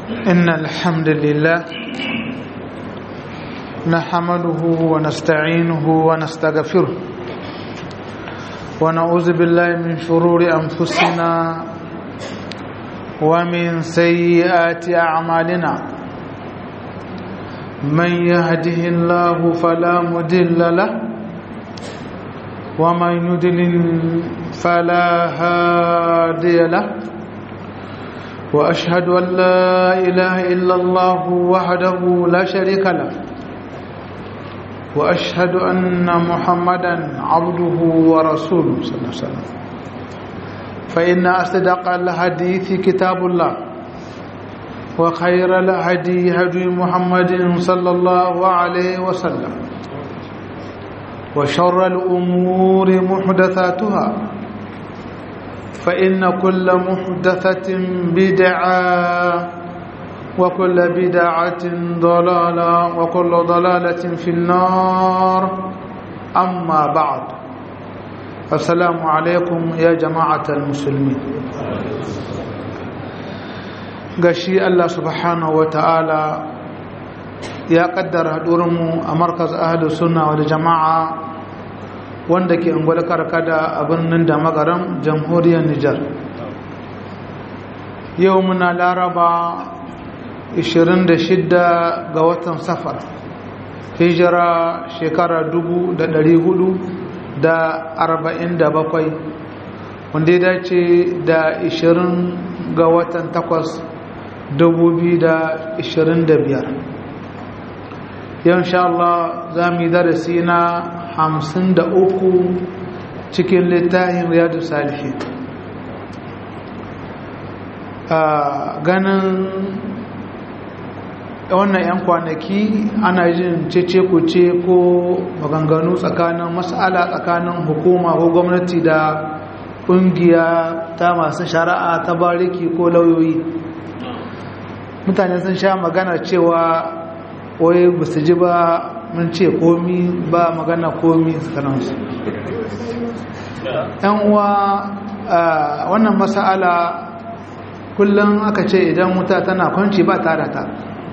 إن الحمد لله نحمده ونستعينه ونستغفره ونعوذ بالله من شرور أنفسنا ومن سيئات أعمالنا من يهده الله فلا مدل له ومن يدلل فلا هادي له وأشهد أن لا إله إلا الله وحده لا شريك له وأشهد أن محمدا عبده ورسوله صلى الله عليه وسلم فإن أصدق الحديث كتاب الله وخير الهدي هدي محمد صلى الله عليه وسلم وشر الأمور محدثاتها فإن كل محدثة بدعة وكل بدعة ضلالة وكل ضلالة في النار أما بعد السلام عليكم يا جماعة المسلمين gashi Allah subhanahu wa ta'ala ya kaddara haɗurinmu a markaz ahalus sunna wal jama'a wanda ke ungwada karkada a birnin da magaran jamhuriyar Nijar yau muna laraba 26 ga watan safar hijira shekara 447 wanda ya dace da 20 ga watan 8 2025 yau insha Allah za mu yi darasi na 53 cikin littafin riyadu salihin ganin wannan 'yan kwanaki ana jin cece ce ko maganganu tsakanin mas'ala tsakanin hukuma ko gwamnati da ƙungiya ta masu shari'a ta bariki ko lauyoyi mutane sun sha magana cewa wai ba su ji ba mun ce komi ba magana komi tsakaninsu yan uwa wannan mas'ala kullum aka ce idan wuta tana kwanci ba tare ta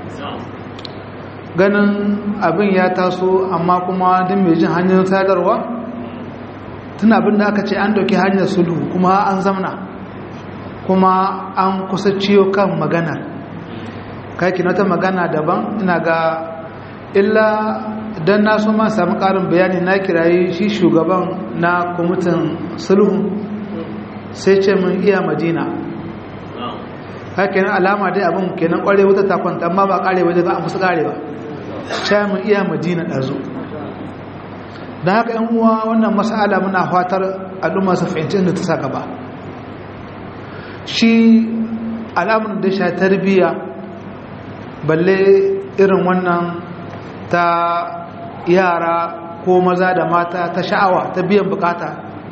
ganin abin ya taso amma kuma din mai jin hanyar sadarwa tun abin da aka ce an dauki hanyar sulhu kuma an zamna kuma an kusa ciyo kan magana kaki na ta magana daban ina ga illa don na so ma samu karin bayani na kirayi shi shugaban na kwamitin sulhu sai ce mun iya madina haka yana alama dai abin kenan kware wuta ta kwanta amma ba kare waje ba a musu kare ba sai mun iya madina ɗazu don haka yan uwa wannan mas'ala muna fatar al'umma su fahimci inda ta saka ba shi alamun da sha tarbiyya balle irin wannan ta yara ko maza da mata ta sha'awa ta biyan bukata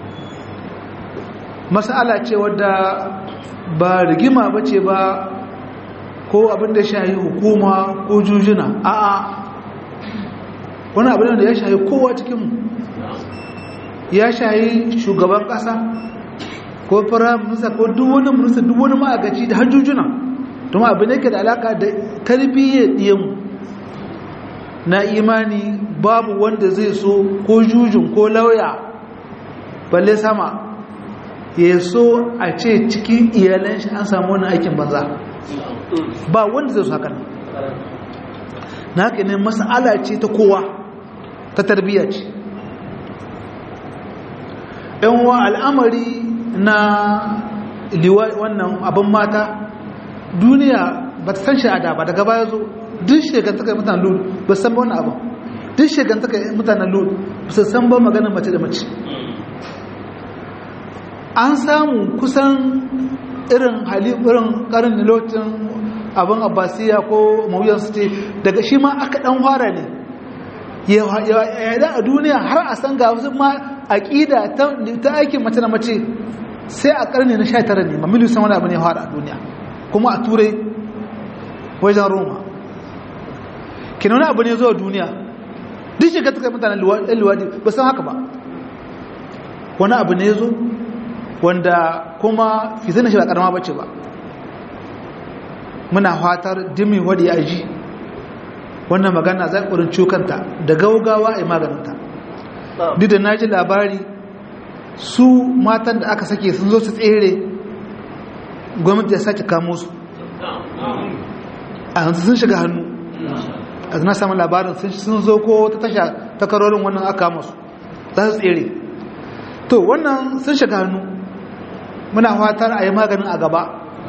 mas'ala ce wadda ba rigima ba ce ba ko abin da shahi hukuma ko jujuna a'a wani abin da ya shahi kowa cikinmu ya shahi shugaban ƙasa ko firaminista ko duk wani minista duk wani ma'agaci da hajjujuna don abin da ke da alaka da tarbiyyar ɗiyanmu na imani babu wanda zai so ko jujun ko lauya balle sama ya so a ce cikin iyalan shi an samu wani aikin banza ba wanda zai so haka nan na haka ne masala ce ta kowa ta tarbiyya ce wa al'amari na wannan abin mata duniya ba ta san sha'ada ba daga baya zo duk shekantaka mutanen lulu ba san ba wani abu duk shekantaka mutanen lulu ba su san ba maganin mace da mace an samu kusan irin hali irin karin nilotin abin abbasiya ko mawuyansu ce daga shi ma aka dan fara ne yada a duniya har a san ga wasu ma aƙida ta aikin mace na mace sai a ƙarni na 19 ne mamilu san wani abu ne fara a duniya kuma a turai wajen roma kina wani abu ne zuwa duniya duk shiga ta kai mutanen luwadi ba san haka ba wani abu ne zo wanda kuma fitina shi ba karama bace ba muna fatar dimi wadi ya ji wannan magana za ƙurin cukanta da gaugawa a maganinta duk da na ji labari su matan da aka sake sun zo su tsere gwamnati ya sake kamo su a yanzu sun shiga hannu a na samun labarin sun zo ko ta tasha takarorin wannan aka kama su za su tsere to wannan sun shiga hannu muna fatar a yi maganin a gaba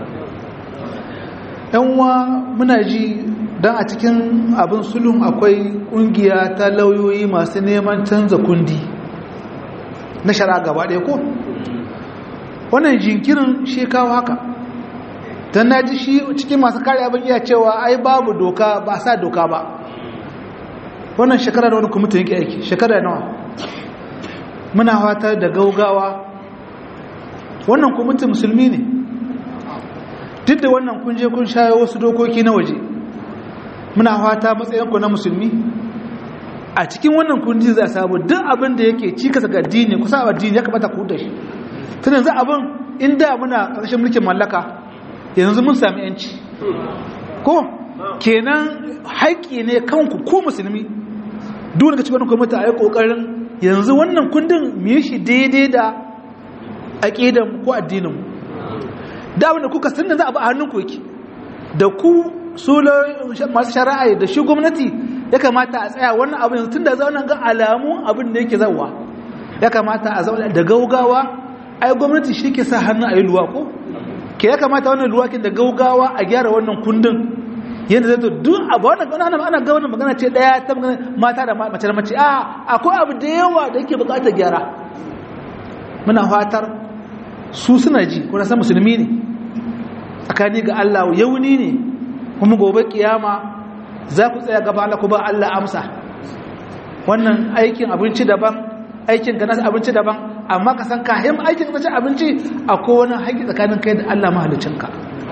yanwa muna ji don a cikin abin sulun akwai kungiya ta lauyoyi masu neman canza kundi na shara gaba ɗaya ko wannan jinkirin shi kawo haka don na ji shi cikin masu kare abin iya cewa ai babu doka ba sa doka ba wannan shekara da wani kwamitin yake aiki shekara nawa muna fata da gaugawa wannan kwamitin musulmi ne duk da wannan kun je kun shayo wasu dokoki na waje muna fata matsayinku na musulmi a cikin wannan kundi za a samu duk abin da yake cikasa ga addini kusa addini ya kamata ku da shi tun yanzu abin inda muna ƙarshen mulkin mallaka yanzu mun sami yanci ko kenan haƙƙi ne kanku ko musulmi duk daga cikin kwamita a yi ƙoƙarin yanzu wannan kundin mu yi shi daidai da aƙidan ko addinin da abin da kuka sanin za a ba a hannunku yake da ku su masu shari'a da shi gwamnati ya kamata a tsaya wannan abin tun da zaunan ga alamu abin da yake zauwa ya kamata a zauna da gaugawa ai gwamnati shi ke sa hannu a yi luwa ko ke ya kamata wannan luwakin da gaugawa a gyara wannan kundin yadda zai to duk abu wannan ana ana ga wannan magana ce daya ta magana mata da mace da mace a akwai abu da yawa da yake bukatar gyara muna fatar su suna ji ko na san musulmi ne tsakani ga Allah yauni ne kuma gobe kiyama za ku tsaya gaba Allah ku ba Allah amsa wannan aikin abinci daban aikin ga nasu abinci daban amma ka san kayan aikin ka abinci akwai wani haƙi tsakanin kai da Allah mahalicinka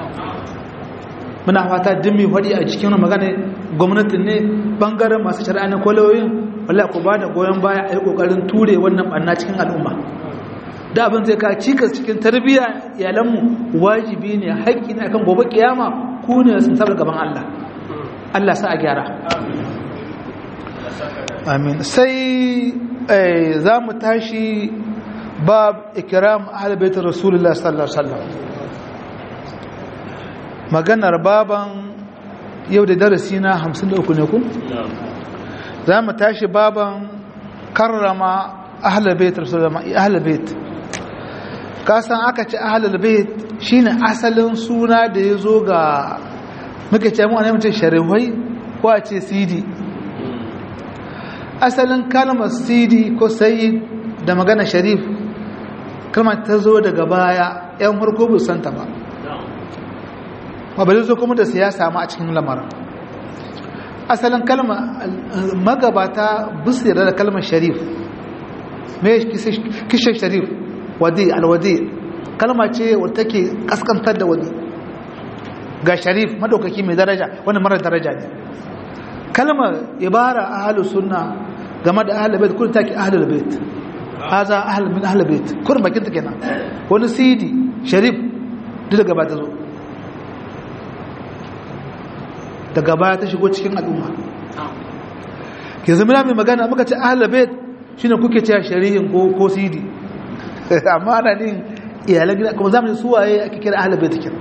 muna fata din mai faɗi a cikin magana gwamnatin ne bangaren masu shari'a na kwaloyin wala ku ba da goyon baya a yi ƙoƙarin ture wannan ɓanna cikin al'umma da abin zai ka cikas cikin tarbiyya iyalanmu wajibi ne haƙƙi ne akan gobe kiyama ku ne sun sabar gaban Allah Allah sa a gyara amin sai za mu tashi bab ikram ahlul bait rasulullah sallallahu alaihi wasallam maganar baban yau da darasi na 53 ne ku za mu tashi baban karrama ahlul bait rasulullah ahlul bait kasan aka ce ahlul bait shine asalin suna da ya zo ga muke ce mu ne mutum sharihai ko a ce sidi asalin kalmar sidi ko sayyid da magana sharif kalmar ta zo daga baya yan harko bu santa ba ba bari zo kuma da siyasa ma a cikin lamarin asalin kalma magabata bisira da kalmar sharif me kishin sharif wadi alwadi kalma ce wadda take kaskantar da wadi ga sharif madaukaki mai daraja wani mara daraja ne kalmar ibara ahlus sunna game da ahlul bait kun take ahlul bait haza ahl min ahlul bait kun bakin ta kenan wani sidi sharif duk daga ba ta zo daga baya ta shigo cikin al'umma ke zama mai magana muka ce ahlul bait shine kuke cewa shari'in ko ko sidi amma ana din iyalan gida kuma zamu su waye ake kira ahlul bait kin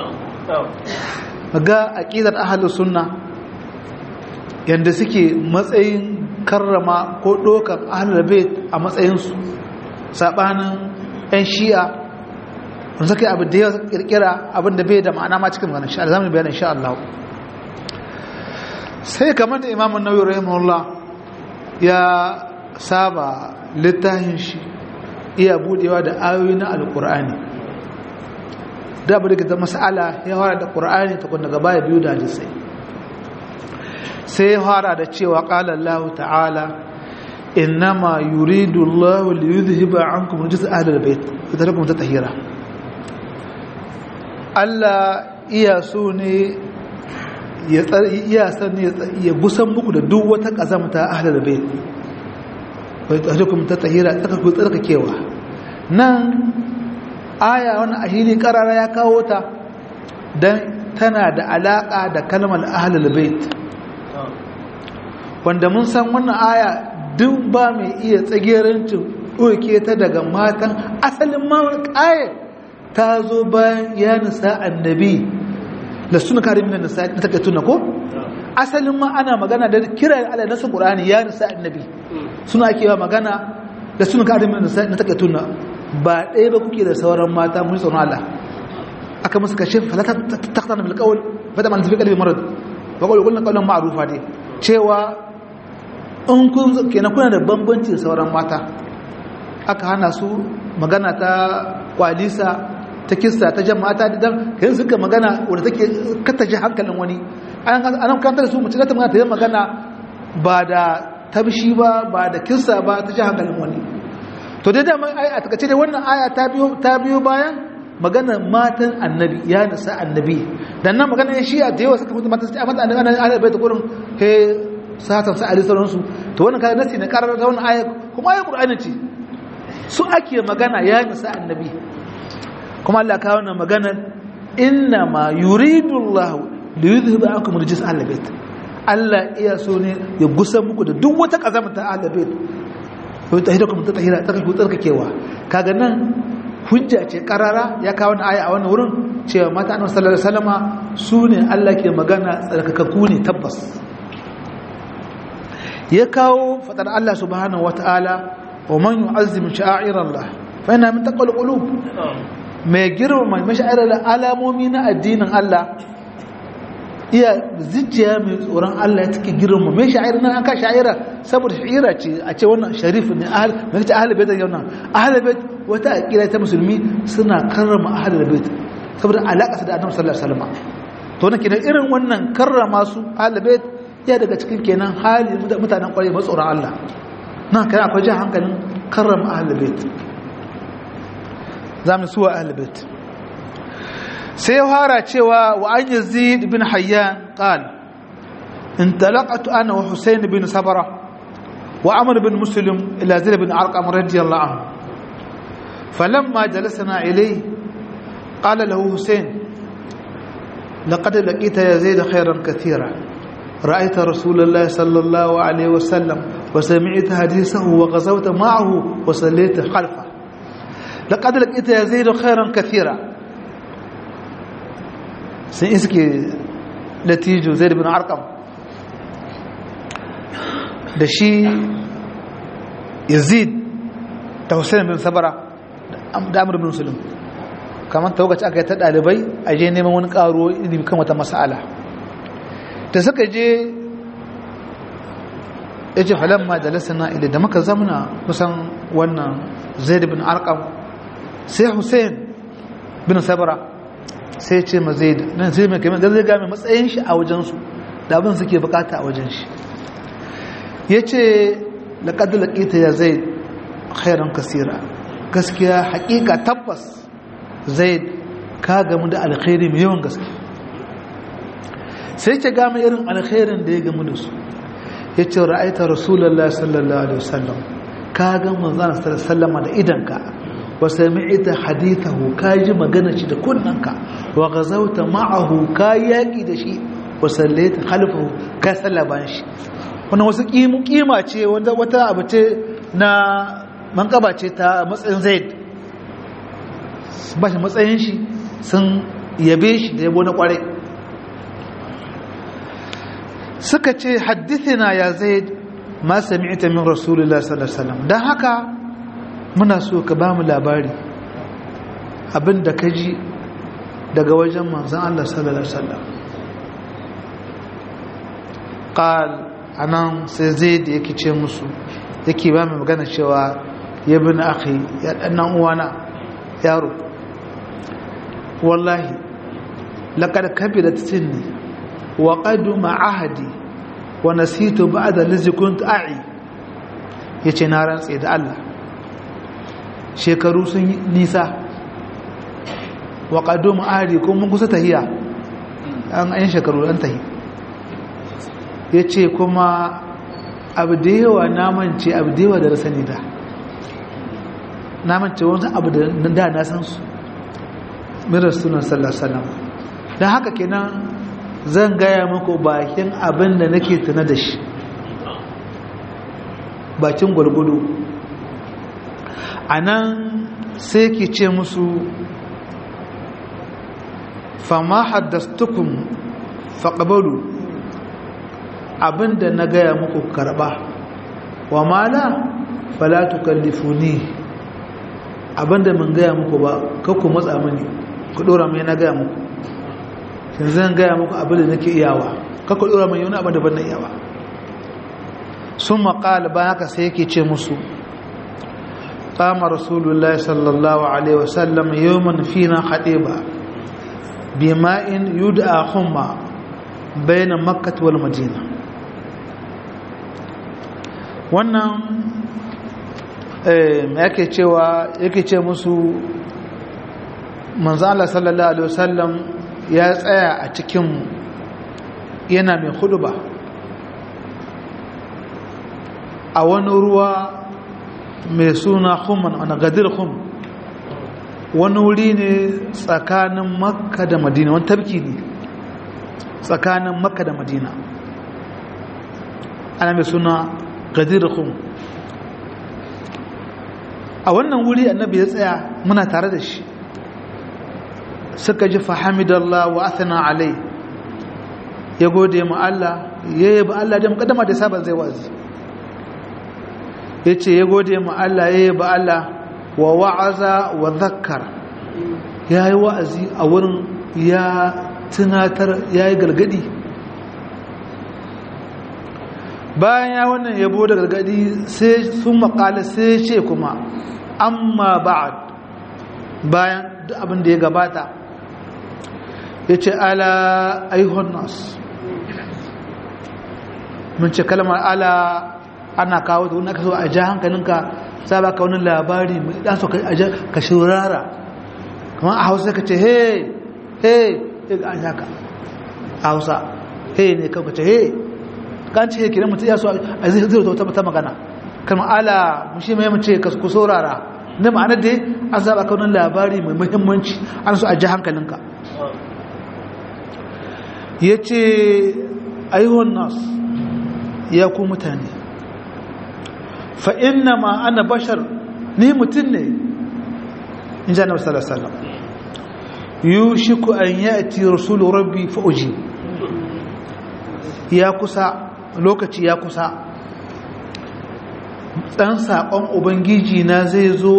ga aqidar ahlus sunna yanda suke matsayin karrama ko dokan ahlul bait a matsayin su sabanin ɗan shi'a mun sake abu da ya kirkira abin da bai da ma'ana ma cikin wannan insha Allah zamu bayyana insha Allah sai kamar da Imam An-Nawawi rahimahullah ya saba littafin shi iya budewa da ayoyi na alkur'ani da abu da mas'ala ya fara da qur'ani ta kun daga baya biyu da hadisi sai ya fara da cewa qala Allah ta'ala innama yuridu Allah li yudhhiba ankum rijsa ahli albayt wa tarakum tatahira Allah iya so ne ya iya san ya gusan muku da duk wata kazamta ahli albayt wa tarakum tatahira tsaka ku tsarkakewa nan aya wani ahili karara ya kawo ta don tana da alaƙa da kalmar ahlul bait wanda mun san wannan aya duk ba mai iya tsagerancin ɗauke ta daga matan asalin ma aya ta zo bayan ya nisa annabi da suna kare minan nisa na take tuna ko asalin ma ana magana da kira ala nasu qur'ani ya nisa annabi suna ake wa magana da suna kare minan nisa na take tuna ba ɗaya ba kuke da sauran mata mun tsoron Allah aka musu kashe falata taqtana bil qawl fada man tafi qalbi marad wa qawlu qulna qawlan ma'rufa dai cewa in kun kenan kuna da bambanci da sauran mata aka hana su magana ta kwalisa ta kissa ta jama'ata da dan kai suka magana wanda take kattaje hankalin wani an kantar su mace ta magana ta yi magana ba da tabshi ba ba da kissa ba ta ji hankalin wani to dai dama a takace dai wannan aya ta biyo ta biyo bayan magana matan annabi ya nisa annabi dan nan magana ya shiya da yawa suka mutu matan sai mata annabi ana bai ta gurin he satan sa ali sauransu to wannan kaga nasi ne karar da wannan aya kuma ayar qur'ani ce su ake magana ya nisa annabi kuma Allah ka wannan maganar inna ma yuridu Allah li yuzhiba ankum rijis ahlul bait Allah iya so ne ya gusa muku da duk wata kazamta ahlul bait wai tahira kuma ta tahira ta ku tsarkakewa kaga nan hujja ce karara ya kawo wannan aya a wannan wurin cewa mata annabi sallallahu alaihi wasallama su ne Allah ke magana tsarkakakku ne tabbas ya kawo fadar Allah subhanahu wataala wa man yu'azzim sha'airallah fa inna min taqwal qulub mai girma mai sha'airar alamomi na addinin Allah iya zuciya mai tsoron Allah ya take girma mai sha'airar nan an ka sha'ira saboda sha'ira ce a ce wannan sharif ne ahal mai ta ahal bait yau nan ahal bait wata aqida ta musulmi suna karrama ahal bait saboda alaka su da annabi sallallahu alaihi wasallam to nan kenan irin wannan karrama su ahal bait ya daga cikin kenan hali mutanen kwarai mai tsoron Allah nan kai akwai jan hankalin karrama ahal bait zamu suwa ahal bait sai ya fara cewa wa an yazid bin hayyan qal انطلقت انا وحسين بن صبره وعمر بن مسلم الى زيد بن ارقم رضي الله عنه فلما جلسنا اليه قال له حسين لقد لقيت يا زيد خيرا كثيرا رايت رسول الله صلى الله عليه وسلم وسمعت حديثه وغزوت معه وصليت خلفه لقد لقيت يا زيد خيرا كثيرا sun iske latijo zai bin arkam da shi yazid ta hussein bin sabara da amur bin musulun kamar ta wakaci aka yi ta ɗalibai a je neman wani ƙaro ilimi kan wata masala da suka je ya ce falon ma da lasana ila da maka zamana kusan wannan zai bin arkam sai hussein bin sabara sai ce ma zai nan sai mai kamar zai game matsayin shi a wajensu da abin suke bukata a wajen shi ya ce laƙadu laƙita ya zai khairan kasira gaskiya haƙiƙa tabbas zai ka gamu da alkhairi mai yawan gaske sai ce gama irin alkhairin da ya gamu da su ya ce ra'aita rasulallah sallallahu alaihi wasallam ka ga manzana sallama da idanka وسمعت حديثه كاجي magana shi da kunnanka wa gazauta ma'ahu ka yaki da shi wa sallaita khalfahu ka sallaban shi wannan wasu kima ce wanda wata abu ce na mankaba ce ta matsayin zaid ba shi matsayin shi sun yabe shi da yabo na kware suka ce haddithina ya zaid ma sami'ta min rasulullahi sallallahu alaihi wasallam dan haka muna so ka ba mu labari abinda ka ji daga wajen manzan Allah sallallahu Alaihi wasallam ƙal a nan sai zai da yake ce musu yake ba mai magana cewa ya bi na aka ya ɗannan uwana yaro wallahi laƙar kabi da tinni wa ƙadu ma'ahadi wa nasitu ba da lizikun ta'i ya ce na rantse da Allah shekaru sun yi nisa wa ƙado ma'ari ko mun kusa tahiya an ayin shekaru an tahi ya ce kuma abu da yawa namance abu da yawa da rasani da namance wani abu da da na san su mirar sunan sallasalam don haka kenan zan gaya muku bakin abin da nake tuna da shi bakin gwalgwado a nan sai ke ce musu fama haddastukun faƙabalu abinda na gaya muku karɓa wa mala falatu kallifuni abinda mun gaya muku ba kakku matsa mini ku ɗora mai na gaya muku yanzu zan gaya muku abinda nake iyawa kakku ɗora mai yana abinda ban na iyawa sun maƙala ba haka sai yake ce musu قام رسول الله صلى الله عليه وسلم يوما فينا خطيبا بماء يدعى خمة بين مكة والمدينة wannan yake cewa yake ce musu manzo Allah sallallahu alaihi wasallam ya tsaya a cikin yana mai huduba a wani ruwa mai suna khumman ana gadir khum wani wuri ne tsakanin makka da madina wani tabki ne tsakanin makka da madina ana mai suna gadir khum a wannan wuri annabi ya tsaya muna tare da shi suka ji fahamidallah wa athana alai ya gode mu Allah ya yaba Allah da mukaddama da sabon zai wazi ya ce ya gode mu Allah ya yaba Allah wa wa'aza wa zakkar ya yi wa'azi a wurin ya tunatar ya yi galgadi bayan ya wannan yabo da galgadi sai sun makala sai ce kuma amma ba'ad bayan duk abin da ya gabata ya ce ala aihon nas mun ce kalmar ala ana kawo da wani aka so a ja hankalinka za ba ka wani labari mai dan so ka shurara kamar a hausa ka ce hey hey a haka a hausa hey ne ka ce hey kan ce kiran mutum ya so a zai zai ta ta magana kalmar ala mushi mai mace ka ku saurara na ma'ana dai an saba ka wani labari mai muhimmanci an so a ja hankalinka ya ce ayyuhan nas ya ku mutane fa'inna ma ana bashar ni mutum ne in ji annabi sallallahu alaihi wasallam yushiku an ya'ti rasulu rabbi fa'uji ya kusa lokaci ya kusa dan sakon ubangiji na zai zo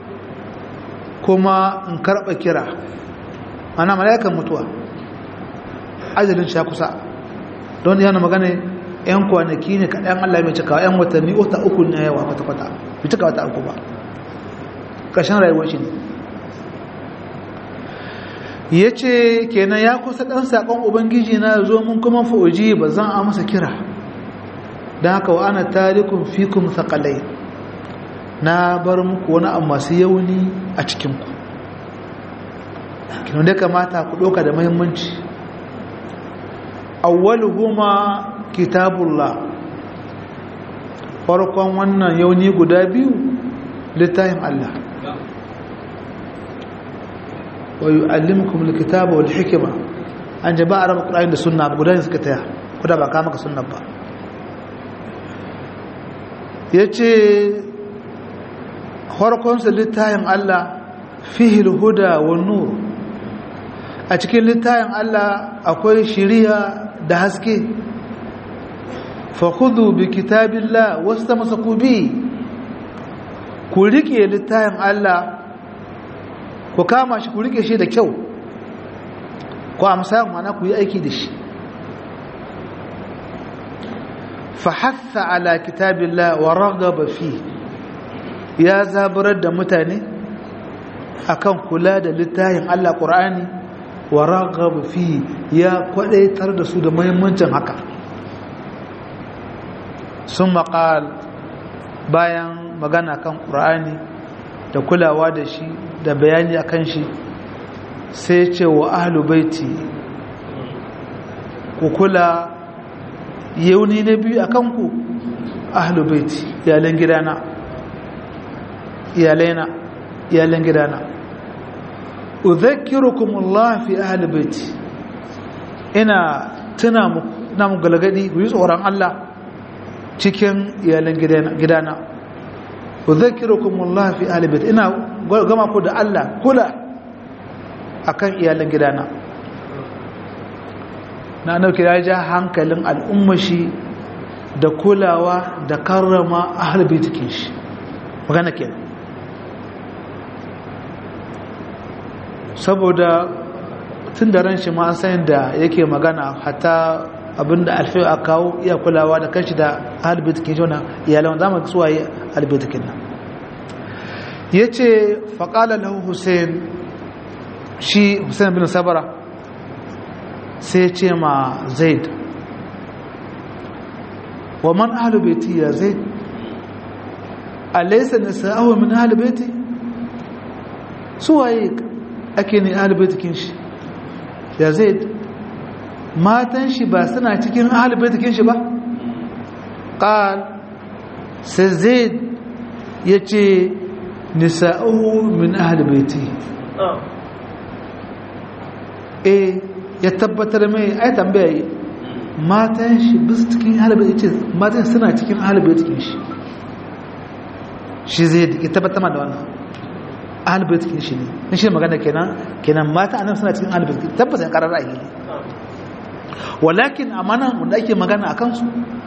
kuma in karba kira ana mala'ikan mutuwa ajalin shi ya kusa don yana magana yan kwanaki ne kaɗan Allah mai cikawa yan watanni wata uku na yawa kwata-kwata bai cika wata uku ba ƙarshen rayuwar shi ne ya ce kenan ya kusa ɗan saƙon ubangiji na zo mun kuma fa'oji ba zan a masa kira don haka wa ana tarikun fikun saƙalai na bar muku wani abu masu yauni a cikinku kenan da kamata ku ɗauka da mahimmanci awwaluhuma kitabullah farkon wannan yauni guda biyu littafin Allah wa yu'allimukum alkitaba wal hikma an jaba araba qur'ani da sunna guda ne suka taya kuda ba ka maka sunna ba yace farkon sa littafin Allah fihi alhuda wan nur a cikin littafin Allah akwai shiriya da haske fakudu bi kitabillah wasu ta masa kubi ku rike littafin Allah ku kama shi ku rike shi da kyau ku amsa mana ku yi aiki da shi fahassa ala kitabillah wa ragaba fi ya zaburar da mutane akan kula da littafin Allah Qur'ani wa ragaba fi ya kwadaitar da su da muhimmancin haka sun maƙal bayan magana kan ƙur'ani da kulawa da shi da bayani a kan shi sai ce wa ahalu baiti ku kula yauni na biyu a kanku ahalu baiti iyalan gidana iyalaina iyalan gidana udhakkirukum Allah fi ahli baiti ina tuna mu ina mu galgadi ku yi tsoron Allah cikin iyalan gidana ku zakirukum Allah fi ahli bait ina gama ku da Allah kula akan iyalan gidana na nauki ya ja hankalin al'ummashi da kulawa da karrama ahli baitikin shi magana kenan saboda tun da ran shi ma an san da yake magana hatta abinda alfi a kawo iya kulawa da kanshi da albitikin shi wannan iyalan zama suwa yi albitikin nan ya ce faƙala lahu hussein shi hussein bin sabara sai ce ma zaid wa man ahalubeti ya zaid alaisa nisa'ahu min ahalubeti suwaye ake ne ahalubetikin shi ya zaid matan shi ba suna cikin ahalubetikin shi ba ƙal sai zaid ya ce nisa'ahu min ahalubeti e ya tabbatar mai ai tambaya matan shi bis cikin ahalubeti ce matan suna cikin ahalubetikin shi shi zai ya tabbatar da wannan ahalubetikin shi ne na shi magana kenan kenan mata anan suna cikin ahalubetikin tabbata ya karar ra'ayi walakin amanan wanda ake magana a kansu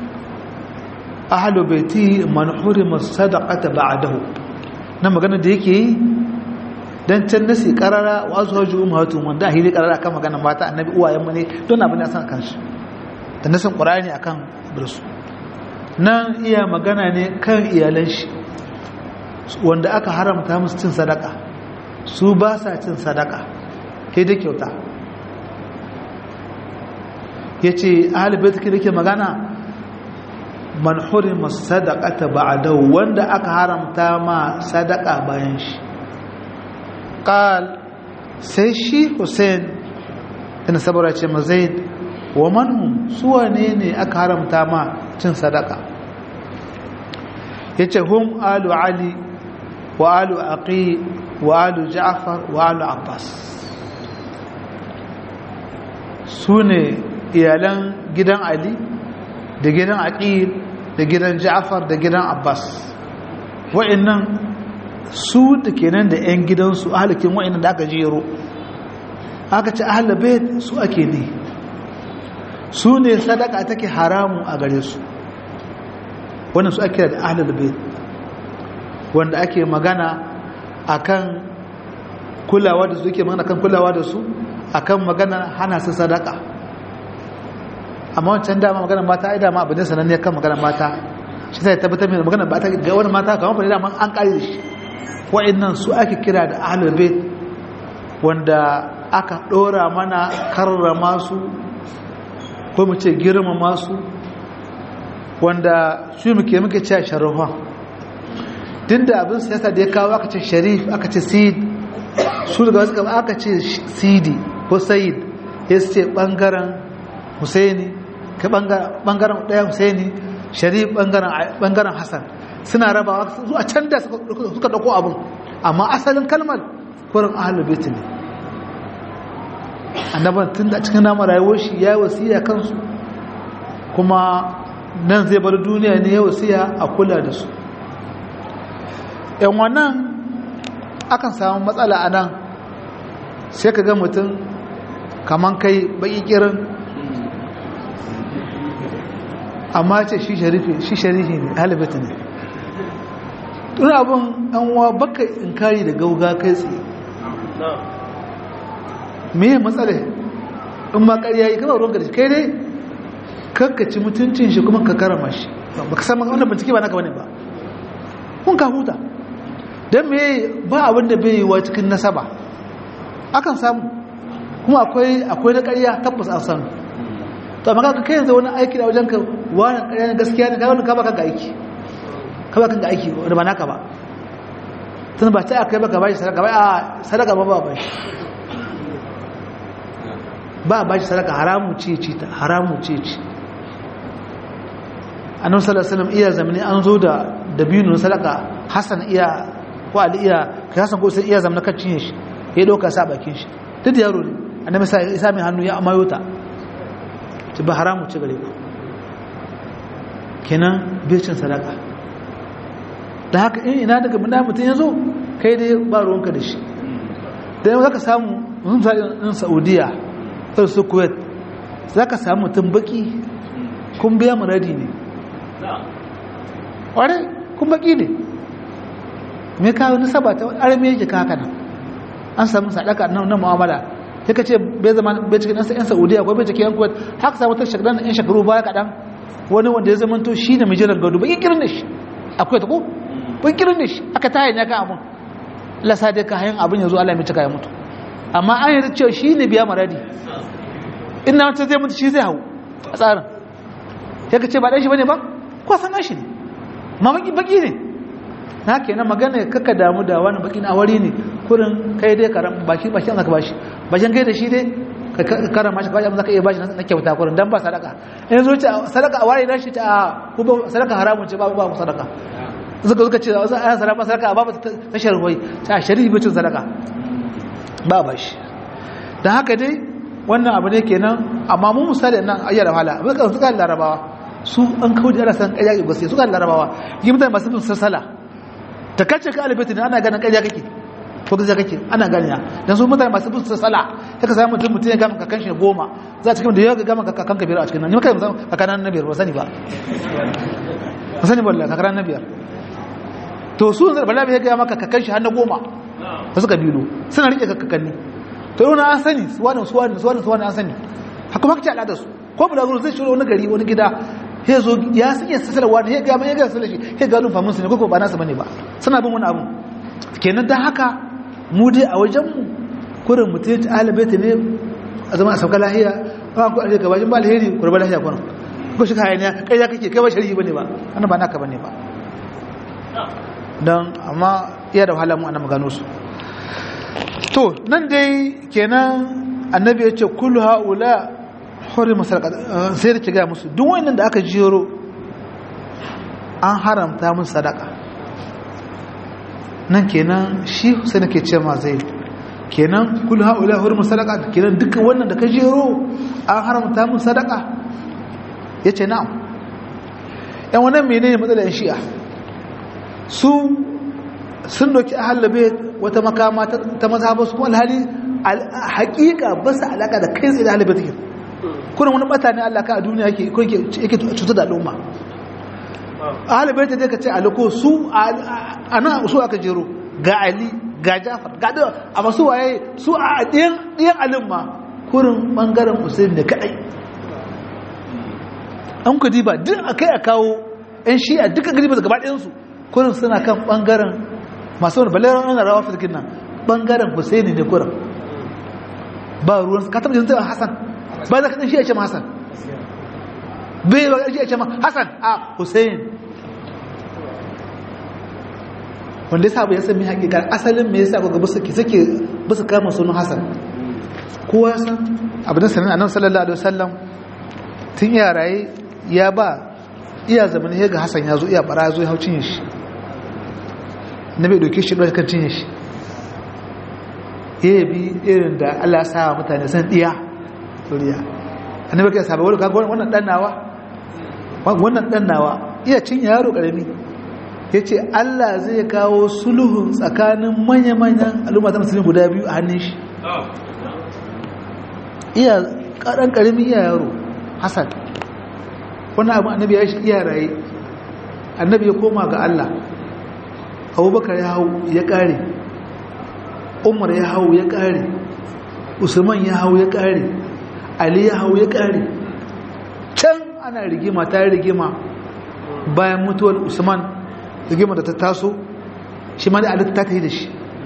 ahalu baiti man hurima sadaqata ba'dahu na magana da yake yi dan can nasi karara wa azwaju ummahatun wanda a hili karara akan magana mata annabi uwayen mu ne don abin da san kansu da nasin qur'ani akan birsu nan iya magana ne kan iyalan shi wanda aka haramta musu cin sadaka su ba sa cin sadaka sai da kyauta ya ce ahalibait ki ke magana man hurima sadaqata ba'dahu wanda aka haramta ma sadaka bayan shi qal sai shi Hussein tana sabara ce mazaid wa manhum suwane ne aka haramta ma cin sadaka yace hum alu ali wa alu aqi wa alu ja'far wa alu abbas sune iyalan gidan ali da gidan aqil da gidan ja'far da gidan abbas wa'annan su da kenan da 'yan gidansu ahalikin wa'annan da aka jero aka ce ahalar bayt su ake ne su ne sadaka take haramu a gare su wannan su ake da ahalar bayt wanda ake magana akan kulawa da su ke magana kan kulawa da su akan magana hana su sadaka amma wancan dama magana mata ai dama abin da sananne kan magana mata shi sai tabbatar mai magana ba ta ga wani mata kamar fa dama an kare shi wa'annan su ake kira da ahlul bait wanda aka dora mana karrama su ko mu ce girmama su wanda shi muke muke cewa sharafa tunda abin siyasa da ya kawo aka ce sharif aka ce sid su daga wasu aka ce sidi ko sayid ya ce bangaren husaini ka bangaren ɗaya husaini sharif bangaren hassan suna rabawa zuwa can da suka ɗauko abin amma asalin kalmar kurin ahalar beti ne annaban tun da cikin nama rayuwar shi ya yi wasiya kansu kuma nan zai bar duniya ne ya wasiya a kula da su yan wannan akan samu matsala a nan sai ka ga mutum kaman kai baki kirin amma ce shi sharifi shi sharifi ne halibata ne tun abin an wa baka in kari da gauga kai tsaye me matsala in ma ƙarya yi kama ruwan garshi kai dai kakkaci mutuncin shi kuma ka karama shi ba ka samun wannan bincike ba naka bane ba kun ka huta don me ba abin da bai yi wa cikin nasaba akan samu kuma akwai akwai na ƙarya tabbas an samu to amma kaga kai yanzu wani aiki da wajen ka wani ƙarya na gaskiya ne kai wani ka baka ga aiki ka baka ga aiki wanda ba naka ba tun ba ta akai baka bashi sadaka ba a sadaka ba ba ba ba ba shi sadaka haramu ce ce ta haramu ce ce annabi sallallahu alaihi wasallam iya zamani an zo da dabino sadaka hasan iya ko ali iya kai hasan ko sai iya zamana kan cinye shi ya dauka sa bakin shi duk da yaro ne annabi sai isa mai hannu ya amayo ta ci ba haramu ci gare ku kenan becin sadaka da haka in ina daga muna mutum ya zo kai dai ba ruwanka da shi da yau za ka samu misali in saudiya ɗan su kuwait za ka samu mutum baki kun biya muradi ne ƙware kun baki ne me kawo nisaba ta arme yake haka nan an samu sadaka na mu'amala sai ka ce bai zama bai cikin yan saudiya ko bai cikin yan kuwait haka samu ta shekaru yan shekaru baya kaɗan wani wanda ya zama to shi ne mai jiran gado ba kirin da shi akwai ta ko ba kirin da shi aka tayin ya kan abun lasa dai ka hayan abin ya zo Allah mai cika ya mutu amma an yi cewa shi ne biya maradi ina wata zai mutu shi zai hau a tsarin sai ka ce ba ɗan shi bane ba ko san shi ne ma baki baki ne na kenan magana kaka damu da wani baki na wari ne kurin kai dai karam baki baki an zaka bashi bashin kai da shi dai ka karama shi bashi amma zaka iya bashi na kyauta kurin dan ba sadaka in zo ce sadaka a wari shi ta ko ba sadaka haramun ce ba ba sadaka zuka zuka ce za a sadaka sadaka ba ba ta sharhoi ta shari'i bacin sadaka ba ba shi dan haka dai wannan abu ne kenan amma mu misali nan ayyar wahala abin ka suka larabawa su an kawo da san kaya ga sai suka larabawa yi mutane masu bin sassala ta kace ka alibati ne ana ganin kaya kake ko gaza kake ana ganiya dan su mutane masu bin sassala sai ka samu mutum mutum ya gama kakan shi goma za ta cikin da ya gama kakan ka biyar a cikin nan ni kai kakan na biyar ba sani ba ba sani wallahi kakan na biyar to su zan bala bai ga maka kakan shi har na goma ba suka biyo suna rike kakanni to yau na an sani suwanin suwanin suwanin suwanin an sani haka maka ce al'adar su ko bula zuru zai shiro wani gari wani gida ya zo ya san iya sassarwa da ya gama ya gama sallar shi ya gano famin su ne ko ba nasa bane ba suna bin wani abu kenan dan haka mu dai a wajen mu kurin mutum ta alibaita ne a zama a sauka lahiya ba ku alheri gabashin ba alheri ku raba lahiya kwanan ko shi kayan ya kai ya kake kai ba shari'i bane ba ana ba naka bane ba don amma iya da wahala mu ana magano su to nan dai kenan annabi ya ce kullu haula hurima sadaka sai da ki ga musu duk wannan da aka jero an haramta musu sadaka nan kenan shi sai nake ce ma zai kenan kullu haula hurima sadaka kenan dukkan wannan da ka jero an haramta musu sadaka yace na'am yan wannan menene matsalar shi'a su sun doki ahallabe wata makama ta mazhabar su kuma alhali hakika ba su alaka da kai tsaye da ahallabe take kuna wani bata ne Allah ka a duniya yake yake cutar da al'umma ahallabe ta ka ce aliko su a nan su aka jero ga ali ga jafar ga da amma su waye su a ɗiyan ɗiyan alimma kurin bangaren usain da kadai an ku diba duk akai a kawo yan shi'a duka gari ba gaba ɗayansu kurin suna kan bangaren masu wani baleran ana rawa firkin nan bangaren husaini ne kurin ba ruwan ka taɓa jinta hassan ba za ka ɗan shi a ce ma hassan bai ba shi a ce ma hassan a husain wanda ya sabu ya sami hakikar asalin me yasa ga basu ki suke basu kama sunan hassan kowa san abin sanin annabi sallallahu alaihi wasallam tun ya raye ya ba iya zaman ya ga hassan ya zo iya bara ya zo ya hau cinye shi na bai doke shi ɗauka kan cinye shi ya bi irin da allah sa mutane san ɗiya suriya annabi kai sabai wani kaga wannan ɗan nawa wannan ɗan nawa iya cinye yaro ƙarami ya ce allah zai kawo sulhun tsakanin manya-manyan al'umma ta musulmi guda biyu a hannun shi iya ƙaran ƙarami iya yaro hassan wani abu annabi ya shi iya raye annabi ya koma ga Allah abubakar ya hau ya kare umar ya hau ya kare usman ya hau ya kare ali ya hau ya kare can ana rigima ta rigima bayan mutuwar usman rigima da ta taso shi ma da ali ta ta yi da shi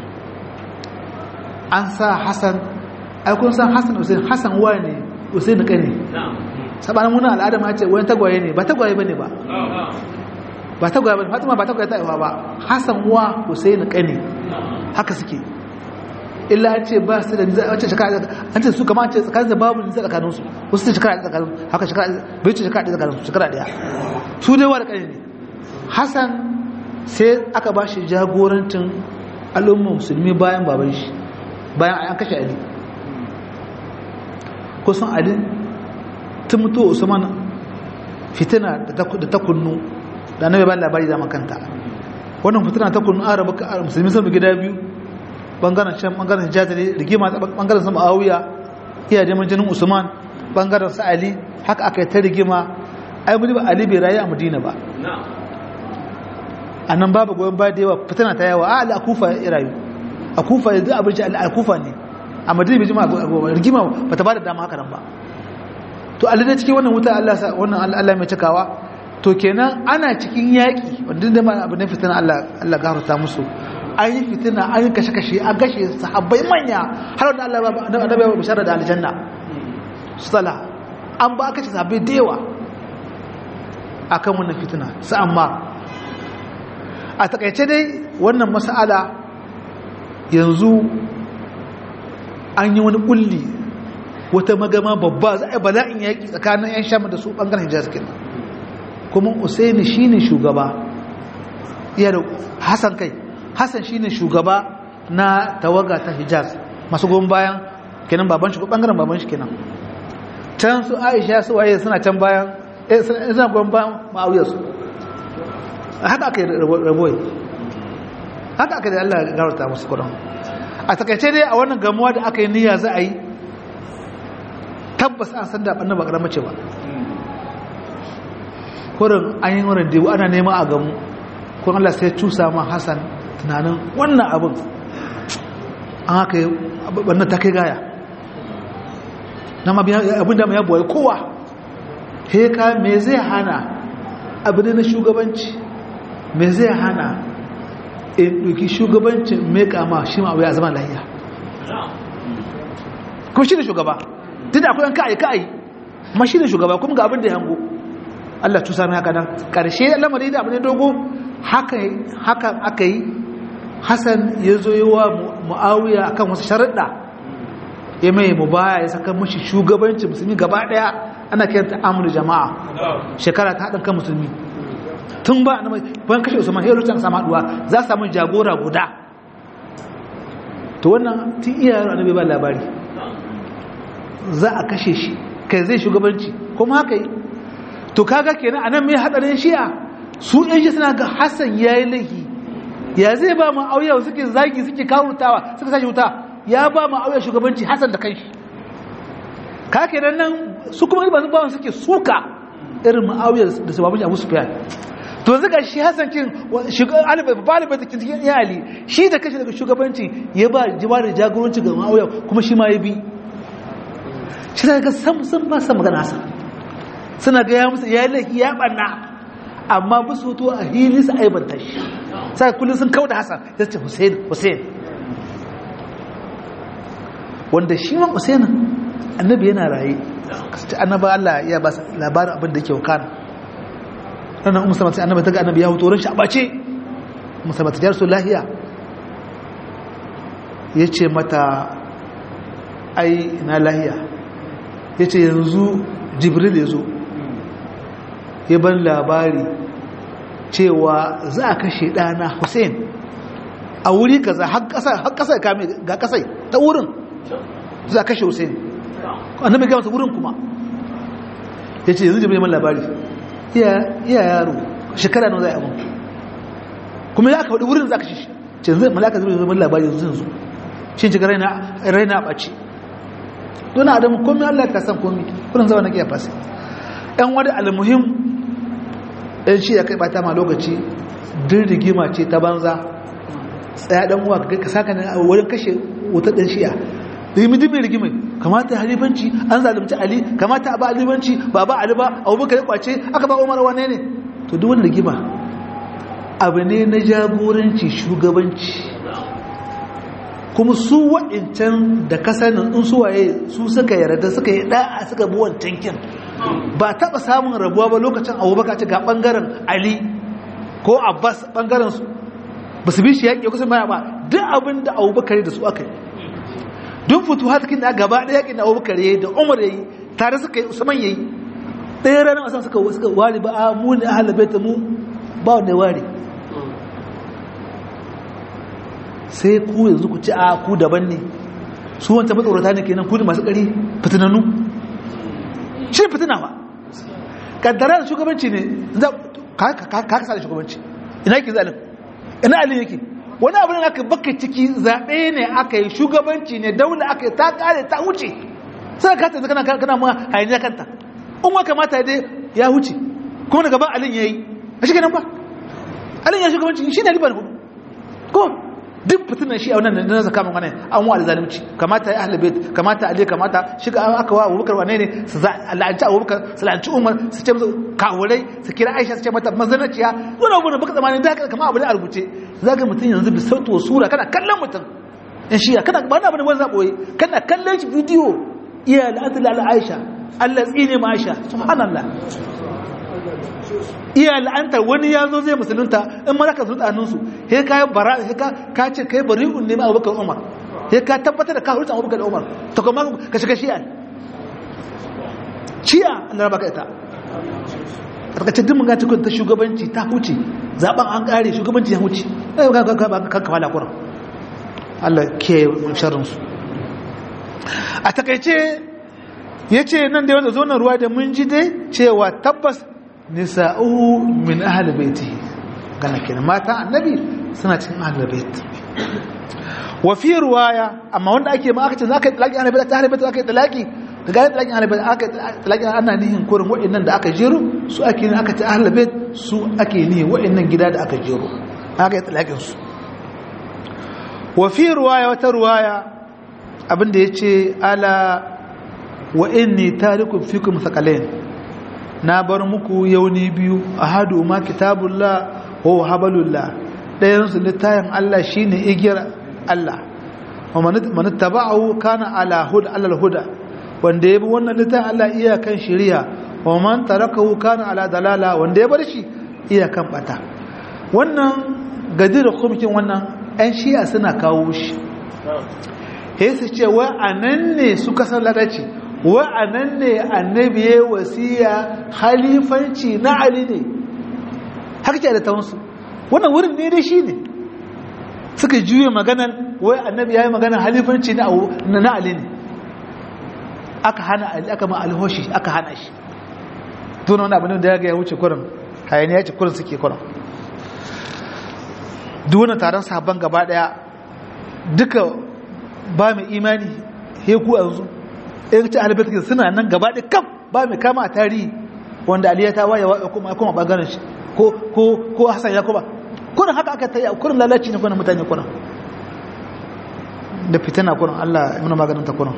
an sa hassan aikun san hassan usain hassan wa ne usain ka ne sabanin muna al'ada ma ce wani tagwaye ne ba tagwaye ba ne ba ba tagwaye ba ne fatima ba tagwaye ta ba hassan wa hussein kane haka suke illa an ce ba su da niza an ce shekara an ce su kama an ce tsakanin da babu niza tsakanin su wasu ce shekara tsakanin haka shekara bai ce shekara tsakanin su shekara daya su dai wa da kane ne hassan sai aka ba shi jagorancin al'ummar musulmi bayan baban shi bayan an kashe ali kusan ali tun mutu usman fitina da ta kunnu da na ba labari da makanta wannan fitina ta kunnu arabu musulmi sun gida biyu bangaren can bangaren hijjatari rigima bangaren sama awuya iya neman jinin usman bangaren sa ali haka aka yi ta rigima ai muni ba ali bai rayu a madina ba a nan babu goyon ba da yawa fitina ta yawa a ala kufa ya rayu a kufa ya zai abinci a kufa ne a madina bai jima rigima ba ta ba da dama haka nan ba to ali dai cikin wannan wuta allah wannan allah mai cikawa to kenan ana cikin yaƙi wanda da ma abu ne fitina allah allah gafarta musu an yi fitina an yi kashe-kashe an kashe sahabbai manya har wanda Allah annabi ya bishara da aljanna sala an ba kashe sahabbai da yawa akan wannan fitina su amma a takaice dai wannan mas'ala yanzu an yi wani kulli wata magama babba za a yi bala'in yaƙi tsakanin 'yan sham da su ɓangaren hijaz kenan kuma usaini shine shugaba iya da hasan kai hassan shine shugaba na tawaga ta hijaz masu goyon bayan kenan baban shi ko bangaren baban shi kenan can su aisha su waye suna can bayan eh suna goyon bayan ma'awiyar su haka aka yi raboyi haka aka da Allah ya gawarta musu kudin a takaice dai a wannan gamuwa da aka yi niyya za a yi tabbas an san da ɓannan ba ƙaramar ce ba kurin an yi wurin debu ana nema a gamu kun Allah sai cusa ma Hassan tunanin wannan abin an haka yi wannan ta kai gaya na abin da mai yabuwa kowa heka me zai hana abin na shugabanci me zai hana in ɗauki shugabancin mai kama shi ma abu ya zama lahiya kuma shi ne shugaba duk da akwai ka'ayi ka'ayi ma shi ne shugaba kuma ga abin da ya hango Allah cusa mai haka nan ƙarshe lamari da abin da dogo haka aka yi hassan ya zo yi wa mu'awiya akan wasu sharaɗa ya mai mu baya ya saka mashi shugabancin musulmi gaba ɗaya ana kiran ta amur jama'a shekara ta haɗin kan musulmi tun ba na ban kashe usman ya rutan sama haɗuwa za su samu jagora guda to wannan tun iya yaro annabi ba labari za a kashe shi kai zai shugabanci kuma haka yi to kaga kenan anan mai hadarin shi'a su ɗan shi suna ga hassan ya yi laifi ya zai ba mu auya suke zagi suke kawurtawa suka sashi wuta ya ba mu auya shugabanci hassan da kanshi ka kenan nan su kuma ba su bawan suke suka irin ma'auyar da su babu abu su fiya to zuga shi hassan kin balibai da cikin iyali shi da kashi daga shugabanci ya ba jiba da jagoranci ga ma'auya kuma shi ma ya bi shi daga sam sun ba sa magana hassan suna ga ya musu ya laifi ya ɓanna amma ba su to a hili su aibanta shi sai kullum sun kauda hasan ya ce hussein hussein wanda shi ma hussein annabi yana raye kasance annaba Allah ya ba labarin abin da yake wakana ranar umar sama sai annabi ta ga annabi ya hutu shi a bace musamman ta jarsu lahiya ya ce mata ai na lahiya ya ce yanzu jibril ya zo ya ban labari cewa za a kashe ɗana hussein a wuri kaza har ƙasa kame ga ƙasai ta wurin za a kashe hussein annabi ga masa wurin kuma ya ce yanzu jibril man labari iya yaro shekara nan za a yi kuma ya aka faɗi wurin za a kashe shi ce yanzu malaka zai zama labari yanzu yanzu shi shiga raina a ɓace don adamu komi allah ka san komi kullum zama na ƙiya fasa yan wani almuhim ɗan shi ya kai bata ma lokaci din rigima ce ta banza tsaya ɗan uwa ka saka ne a wurin kashe wuta ɗan shiya rimi dimin rigimai kamata halifanci an zalunci ali kamata a ba halifanci ba ba ali ba abubakar ya kwace aka ba umar wane ne to duk wani rigima abu ne na jagoranci shugabanci kuma su waɗancan da kasanin in su waye su suka yarda suka yi ɗa'a suka bi wancan kin ba taɓa samun rabuwa ba lokacin abubakar ce ga ɓangaren ali ko abbas ɓangaren su ba su bi shi yaƙi kusan baya ba duk abin da abubakar da su aka yi duk fito hatakin da gaba ɗaya yaƙin da abubakar ya yi da umar ya yi tare suka yi usman ya yi ɗaya ranar wasan suka suka ware ba a mu ne ahal baita mu ba wanda ya ware sai ku yanzu ku ci a ku daban ne su wanta matsorata ne kenan ku da masu ƙari fitinannu shi fitina ba kaddara da shugabanci ne ka kasa da shugabanci ina yake zalim ina alin yake wani abin da aka baka ciki zaɓe ne aka yi shugabanci ne daula aka yi ta kare ta wuce sai ka ta kana kana ma hayaniya kanta in wa kamata dai ya wuce kuma daga ban alin yayi a shi kenan ba alin ya shugabanci shi ne ribar hudu ko duk fitinan shi a wannan da na zaka mana an wa zalimci kamata ya ahlul bait kamata ali kamata shi ga aka wa Abubakar wane ne su la'anci Abubakar su la'anci Umar su ce musu kawurai su kira Aisha su ce mata mazanaciya wannan gurin baka zamanin da haka kamar abu ne a rubuce zaka mutun yanzu bi sautu wa sura kana kallon mutun in shi kana ba na bane wani zaboye kana kallon shi bidiyo iya la'atul Aisha Allah tsine ma Aisha subhanallah iya la'antar wani ya zo zai musulunta in mara ka zuta hannunsu he ka yi bara he ka ce kai bari un nemi abubakar umar he ka tabbatar da ka hurta abubakar umar ta kuma ka shiga shi'a shi'a an raba ka ita karkacin dimin gata ta shugabanci ta huce zaben an kare shugabanci ya huce kan kama lakuran allah ke sharrinsu a takaice ya ce nan da yawan zonar ruwa da mun ji dai cewa tabbas nisa'uhu min ahli baiti gana kenan mata annabi suna cikin ahli bait wa fi riwaya amma wanda ake ma aka ce zaka talaki ahli bait ahli bait aka talaki daga talaki ahli bait aka talaki ana nihin kurin wa'annan da aka jiro su ake ne aka ce ahli bait su ake nihin wa'annan gida da aka jiro aka talakin su wa fi riwaya wata riwaya abinda yace ala wa inni tarikum fikum thaqalain na bar muku yauni biyu a hadu ma kitabullah wa habalullah ɗayansu littayin Allah shine igiyar Allah wa man taba'ahu kana ala huda alal huda wanda ya bi wannan littayin Allah iya kan shari'a wa man tarakahu kana ala dalala wanda ya bar shi iya kan bata wannan gadir khumkin wannan ɗan shi'a suna kawo shi sai su ce wa anan ne suka san ladaci wa'anan ne annabi ya wasiya halifanci na ali ne haka ce da taunsu wannan wurin ne dai shi ne suka juye maganar wai annabi ya yi maganar halifanci na ali ne aka hana ali aka ma alhoshi aka hana shi tuna wani abin da ya ga ya wuce kurin hayani ya ce kurin suke kurin duwana taron sabon gaba daya duka ba mai imani heku a yanzu in ci alibatik suna nan gaba da kam ba mai kama a tarihi wanda aliya ta waye kuma kuma bangaren shi ko ko ko hasan yakuba kurin haka aka tayi kurin lalaci ne kurin mutane kurin da fitina kurin Allah ya muna maganin ta kurin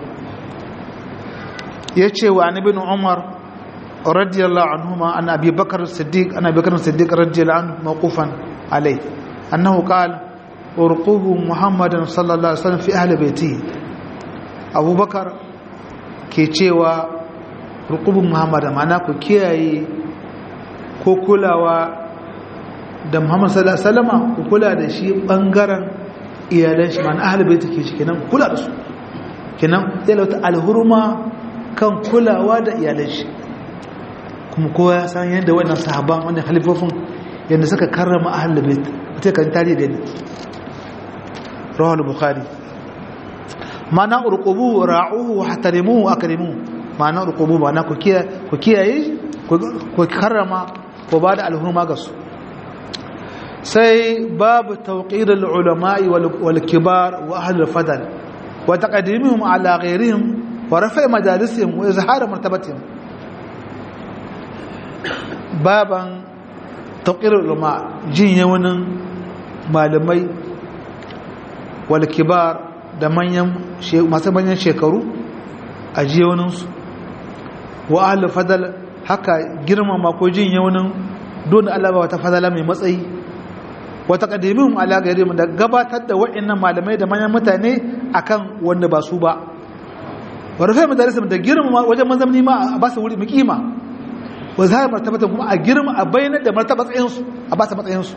yace wa annabi Umar radiyallahu anhuma an Abi Bakar Siddiq an Abi Bakar Siddiq radiyallahu anhu mawqufan alayhi annahu qala urqubu Muhammadan sallallahu alaihi wasallam fi ahli baitihi Abu Bakar ke cewa rukubin muhammad mana ku kiyaye ko kulawa da muhammad salama ku kula da shi bangaren iyalan shi mana ahalibai take shi kenan kula da su kenan zai lauta alhurma kan kulawa da iyalan shi kuma kowa ya san yadda wannan sahaban wannan halifofin yadda suka karrama ahalibai ta kan tare da ni rawar bukhari mana urqubu ra'uhu wa hatarimuhu akrimuhu mana urqubu mana ku kiyaye ku kiyaye ku karrama ku bada alhurma ga su sai babu tawqir al-ulama wal kibar wa ahli al-fadl wa taqdimihim ala ghayrihim wa rafa' majalisihim wa izhar martabatihim baban tawqir al-ulama jin yawanin malamai wal kibar da manyan masu manyan shekaru a jiyoninsu wa ahli fadal haka girmama ko jin yaunin don Allah ba wata fadala mai matsayi wata qadimin ala gairim da gabatar da wa'annan malamai da manyan mutane akan wanda ba su ba wa rufe madarisim da girmama wajen mazamni ma a ba su wuri mukima wa zahar martabatan kuma a girma a bayyana da martaba matsayinsu a ba su matsayinsu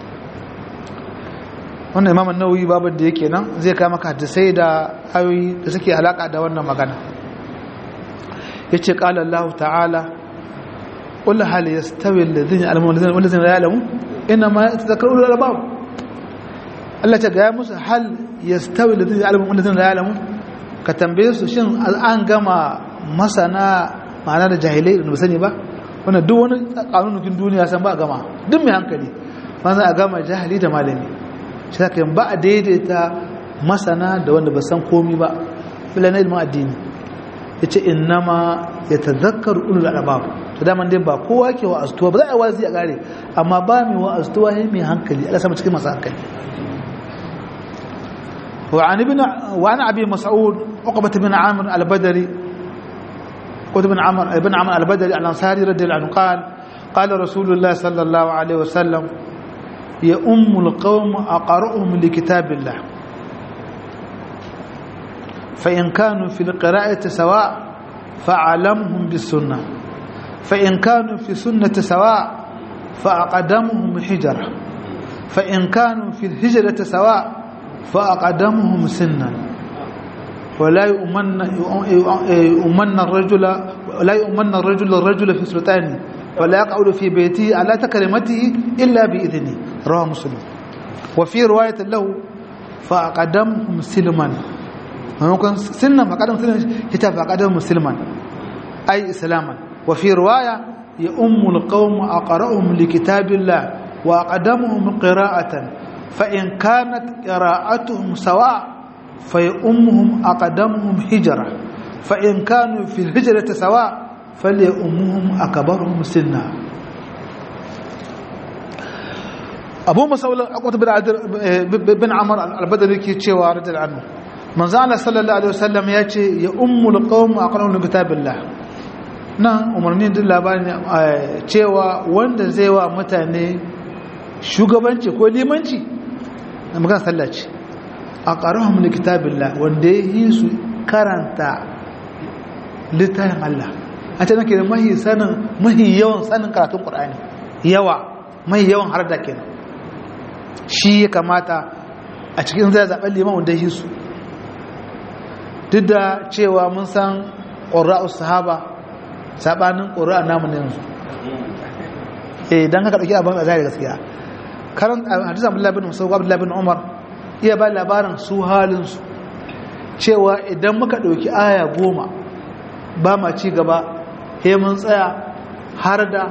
wannan imamun nauyi babin da yake nan zai kama ka hadisai da ayoyi da suke alaka da wannan magana ya ce ƙala Allah ta'ala ƙul hal ya stawi lalzini alamun lalzini ya alamu ina ma ya zakar ulu albab Allah ta gaya musu hal ya stawi lalzini alamun lalzini ya alamu ka tambaye su shin an gama masana ma'ana da jahilai da sani ba wannan duk wani kanunukin duniya san ba a gama duk mai hankali ma za a gama jahili da malami shi ta kai ba a daidaita masana da wanda ba san komi ba bila na ilmin addini ya ce innama ya tazakkar ulul albab to daman dai ba kowa ke wa astuwa ba za a wazi a gare amma ba mai wa astuwa ne mai hankali Allah sama cikin masu hankali وعن ابن وعن ابي مسعود عقبه بن عامر البدري عقبه بن عامر ابن عامر البدري الانصاري رضي الله عنه قال قال رسول الله صلى الله عليه وسلم يا ام القوم اقرأهم لكتاب الله فإن كانوا في القراءة سواء فأعلمهم بالسنة فإن كانوا في السنة سواء فأقدمهم حجرة فإن كانوا في الهجرة سواء فأقدمهم سنا ولا يؤمن يؤمن الرجل لا يؤمن الرجل الرجل في سلطانه ولا يقعد في بيته على تكريمته إلا بإذنه رواه مسلم وفي رواية له فأقدمهم سلما maimakon sinnan faƙadar musulman ita faƙadar musulman ai islaman wa fi ruwaya ya ummul qawm aqra'uhum li kitabillah wa aqdamuhum qira'atan fa in kanat qira'atuhum sawa fa ya ummuhum aqdamuhum hijra fa in kanu fi hijrati sawa fali ummuhum akbaruhum sinna abu mas'ud aqwat bin amr al-badri ke cewa radiyallahu anhu manzo Allah sallallahu alaihi wasallam ya ce ya ummul qaum aqra'u kitabillah nan umarni din labarin cewa wanda zai wa mutane shugabanci ko limanci na magana sallah ce aqra'uhum kitabillah wanda yi su karanta littafin Allah a ce nake da mahi sanin mahi yawan sanin karatun Qur'ani yawa mahi yawan har da kenan shi ya kamata a cikin zai zaɓen liman wanda yi su duk da cewa mun san ƙura'u sahaba saɓanin ƙura'a namu na yanzu eh don haka ɗauki abin a zai gaskiya karan hadisa abdullahi bin musa abdullahi bin umar iya ba labarin su halinsu cewa idan muka ɗauki aya goma ba ma ci gaba he mun tsaya har da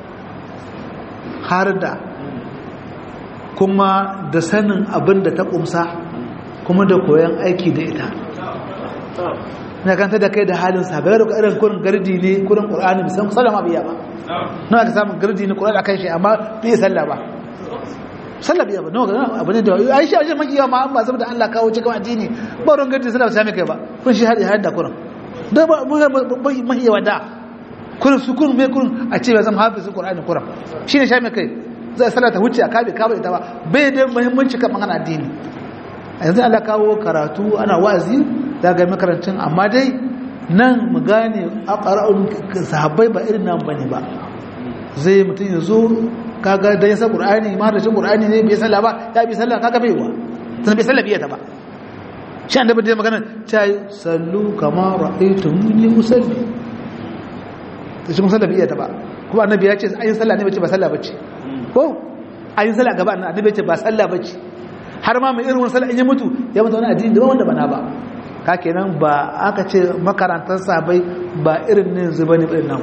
har da kuma da sanin abin da ta ƙumsa kuma da koyon aiki da ita na kanta da kai da halin sa bai da irin kurin gardi ne kurin qur'ani bisan sallama biya ba na ka samu gardi ne qur'ani akan shi amma bai sallah ba sallah biya ba no ga abu ne da ai shi ajin makiya ma amma saboda Allah kawo cikin addini ba ron gardi sallah sai kai ba kun shi hadi hadda kurin da ba mahiya wada kurin su kurin mai kurin a ce zan hafizu qur'ani kurin shine sha mai kai zai salata huce a kabe kabe ita ba bai da muhimmanci kan magana addini yanzu Allah kawo karatu ana wa'azi za ga makarancin amma dai nan mu gane a ƙara'un sahabbai ba irin nan bane ba zai mutum ya zo kaga da yasa qur'ani ma da cin qur'ani ne bai sallah ba ya bi sallah kaga bai wa tun bai sallah biya ta ba shi an da bai magana ta yi sallu kama ra'aytumuni usalli ta shi musalla biya ta ba kuma annabi ya ce ayin sallah ne bace ba sallah bace ko ayin sallah gaba annabi ya ce ba sallah bace har ma mai irin wani sallah in ya mutu ya mutu wani addini da wanda bana ba ka kenan ba aka ce makarantar sabai ba irin ne zuba ne irin nan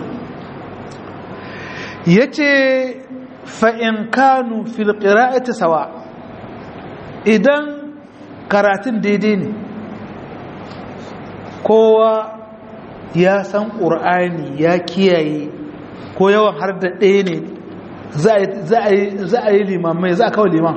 ya ce fa'in kanu filƙira'ita sawa idan karatun daidai ne kowa ya san ƙur'ani ya kiyaye ko yawan har da ɗaya ne za a yi limamai za a kawo liman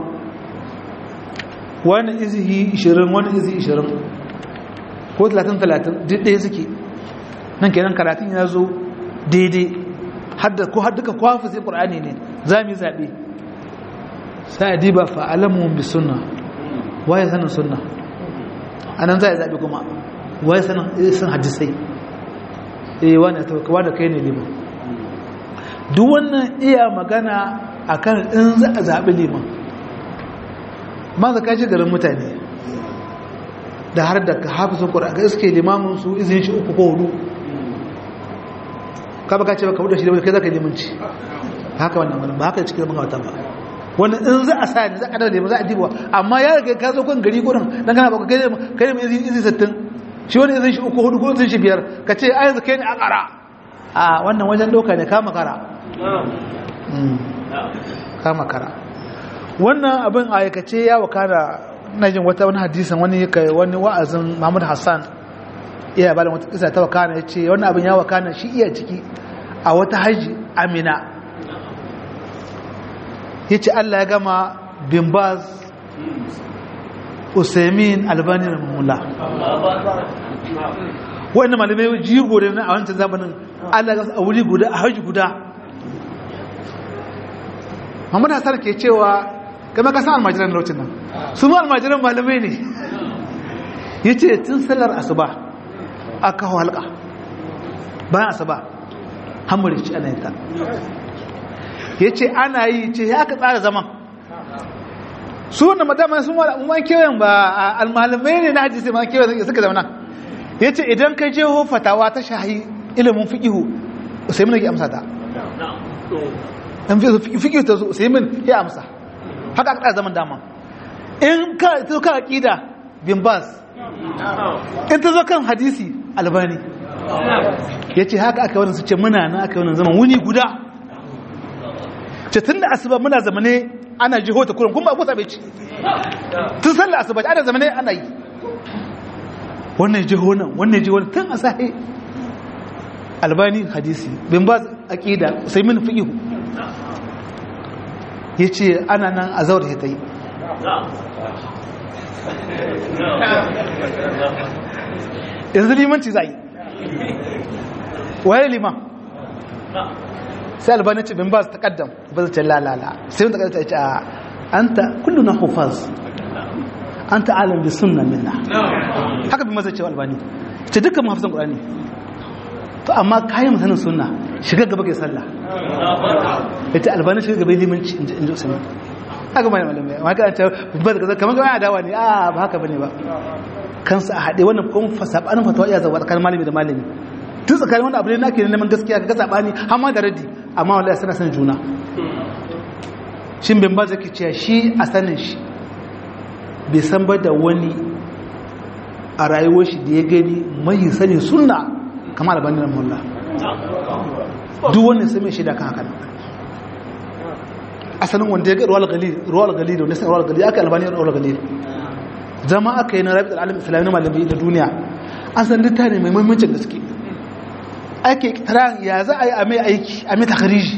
wani izihi 20 wani izihi 20 ko 30-30 duk ɗaya suke nan kenan karatun ya zo daidai ko har duka kwafi sai ƙur'ani ne za mu yi zaɓe sai a diba fa'alamun bi suna waye sanin suna a nan za a zaɓe kuma waye sanin sun hadisai eh wani a taukawa da kai ne liman duk wannan iya magana akan in za a zaɓi liman ma za ka ji garin mutane da har da hafizin ƙura ga iske limamin su izin shi uku ko hudu ka baka ce baka buɗe shi da kai za ka limanci haka wannan wani ba haka cikin magawata ba wani in za a sa ne za a ɗaga za a dibuwa amma ya riga ka zo kan gari gurin dan kana baka kai ne izin izin sattin shi wani izin shi uku hudu ko izin shi biyar ka ce a yanzu kai ne a ƙara a wannan wajen doka ne kama kara kama kara wannan abin aikace ya wakana na jin wata wani hadisan wani kai wani wa'azin Muhammad Hassan iya bada wata kisa ta wakana ya ce wannan abin ya wakana shi iya ciki a wata haji amina ya ce Allah ya gama bin baz usaimin albani da mulla wa'anda malamai jigo da a wancan zamanin Allah ya a wuri guda a haji guda Muhammad Hassan ke cewa game ka san almajiran lokacin nan su ma almajiran malamai ne ya ce tun sallar asuba aka kawo halka bayan asuba hamuri ci ana yanta ya ce ana yi ce ya aka tsara zaman su wanda madama sun ma kewayen ba almalamai ne na hajji sai ma kewayen suka zauna ya ce idan ka je fatawa ta shahi ilimin fiƙihu sai mun ke amsa ta dan fiƙihu ta sai mun ya amsa haka aka tsara zaman dama in ka ta ka aqida bin bas in ta zo kan hadisi albani yace haka aka wannan su ce muna nan aka wannan zaman wuni guda ce tunda asuba muna zamane ana jiho ta kurin kuma abu sabai ci tun sallar asuba ana zamane ana yi wannan jiho nan wannan jiho nan tun asahi albani hadisi bin bas aqida sai min fiqhu ya ce ana nan a zaure ya ta yi yanzu limanci za yi waye liman sai albani ce bin ba su taƙaddam ba su ce lalala sai wanda ƙarfi ce a an ta kullu na hufaz an ta alam bi sunna minna haka bin mazai cewa albani ce dukkan mahafizan ƙurani to amma kayan masanin sunna shiga gaba kai sallah ita albani shiga gaba limanci in ji usman haka mai malamai amma kan ta ba da kamar kamar adawa ne a ba haka bane ba kansa a haɗe wannan kuma fasabanin fatawa iya zawa tsakanin malami da malami tun tsakanin wani abu ne nake neman gaskiya ga sabani har ma da raddi amma wallahi sana san juna shin bin ba zaki cewa shi a sanin shi bai san ba da wani a rayuwar shi da ya gani mai sani sunna kamar albanin mullah duk wannan sai mai shida kan haka asalin wanda ya ga ruwal galil ruwal galil da nisan ruwal galil aka albani ruwal galil zama aka yi na rabi alim islami na malami da duniya an san littafi mai muhimmancin gaske ake kiran ya za a yi a mai aiki a mai takariji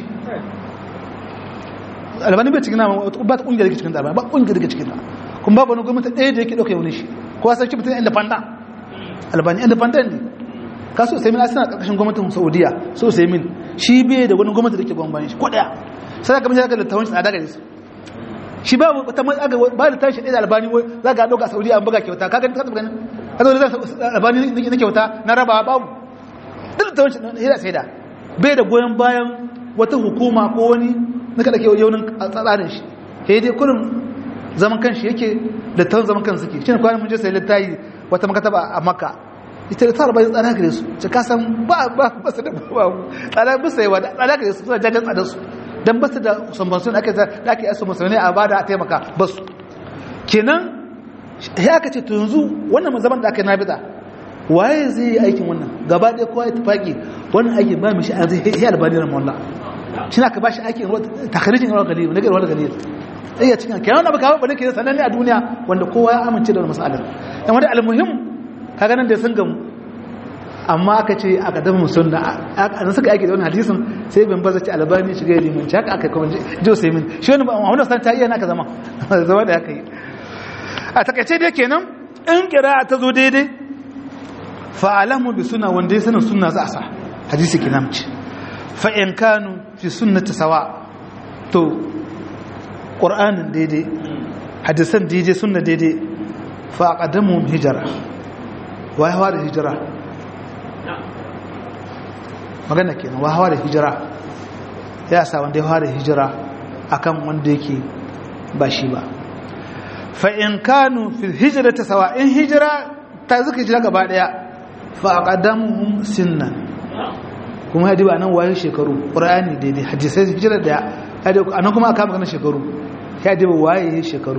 albani bai cikin nama ba ta kungiyar da ke cikin ta ba kungiyar da ke cikin ta kuma babu wani gwamnati ɗaya da yake ɗauka wani shi ko a sarki mutum independent albani independent ne kasu usaimin a suna ƙarƙashin gwamnatin saudiya so usaimin shi bai da wani gwamnati da ke gwamnati shi ko ɗaya sai ka mashi da littawan shi tsada gare su shi ba ta ba da tashi ɗaya da albani za ka ɗauka a saudiya an buga kyauta ka gani ta ganin ka zo da albani na kyauta na raba babu duk littawan shi ɗaya sai da bai da goyon bayan wata hukuma ko wani na kada ke yaunin tsarin shi sai dai kurin zaman kanshi yake littawan zaman kan suke shi ne kwanan mun je sai littayi wata makataba a makka ita da tsara bayan tsada gare su ce ka san ba ba ba su da babu tsada bisa yawa da tsada gare su suna jajen tsadar su dan basu da sambansu da ake da ake yasu musulmi a bada a taimaka basu kenan ya aka ce to yanzu wannan zaman da aka yi nabida waye zai yi aikin wannan gaba ɗaya kowa ya tafaki wannan aikin ba mishi an zai yi albani na mawalla shi na ka ba shi aikin takarijin rawar galil na garwar galil iya cikin kenan wani abu kawai bane ke sananne a duniya wanda kowa ya amince da masalar yan wani almuhim kaga nan da sun gamu amma aka ce aka dafa musulun a suka aiki da wani hadisin sai bin baza ce albani shiga ya limanci haka aka kuma jo sai min shi wani wani san ta iya naka zama zama da aka yi a takaice dai kenan in kira ta zo daidai fa'alamu bi suna wanda ya sanin suna za a sa hadisi kinamci fa in kanu fi sunnati sawa to qur'anin daidai hadisan daidai sunna daidai fa aqadamu hijra wa ya fara hijira magana kenan wa fara hijira ya sa wanda ya fara hijira akan wanda yake ba shi ba fa in kanu fil hijrati sawa in hijira ta zuka hijira gaba daya fa aqadamuhum sinnan kuma hadi ba nan waye shekaru qur'ani daidai hadisai hijira daya hadi anan kuma aka magana shekaru hadi ba waye shekaru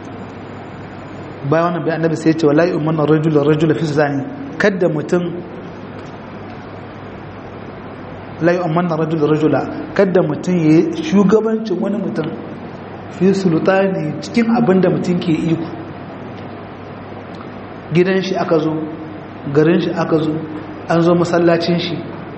bayan wannan bayan annabi sai ya ce wallahi umman rajul rajul fi zani kada mutum la yu'manna rajul rajula kada mutum ya shugabancin wani mutum fi sultani cikin abin da mutum ke iko gidan shi aka zo garin shi aka zo an zo masallacin shi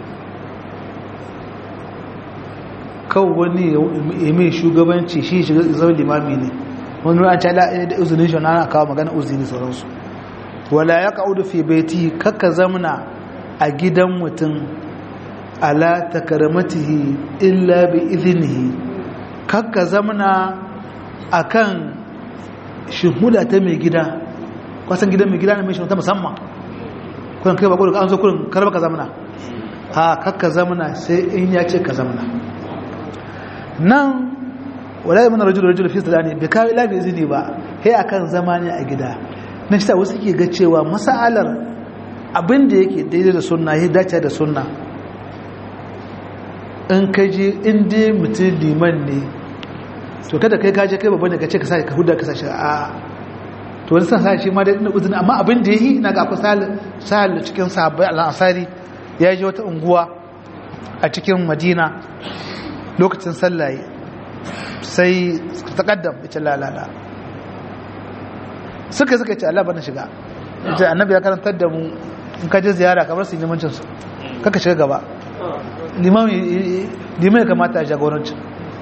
kawo wani ya mai shugabanci shi shiga zama limami ne wani ruwan cala da uzinin shi na kawo magana uzini sauransu wala ya ka'udu fi baiti kakka zamna a gidan mutum ala takaramatihi illa bi izinihi kakka zamna akan shuhuda ta mai gida kwasan gidan mai gida ne mai shuhuda musamman kuran kai bakon an zo kurin karba ka zamana ha kakka zamana sai in ya ce ka zamana nan wala yi mana rajulu rajulu fi sadani bai kawo ila bai izini ba sai akan zama ne a gida na shi wasu ke ga cewa masalar abin da yake daidai da sunna ya dace da sunna in ka je in dai mutum liman ne to kada kai kaje kai babban da ka ce ka sa ka huda ka sa shi a to wani san sa shi ma da ina uzuri amma abin da yi ina ga akwai sahal cikin sahabbai al-ansari ya je wata unguwa a cikin madina lokacin sallaye sai ta kaddam ita lalala suka suka ce Allah bana shiga ita annabi ya karantar da mu in ka je ziyara kamar su limancin su kaka shiga gaba liman ya kamata a jagorancin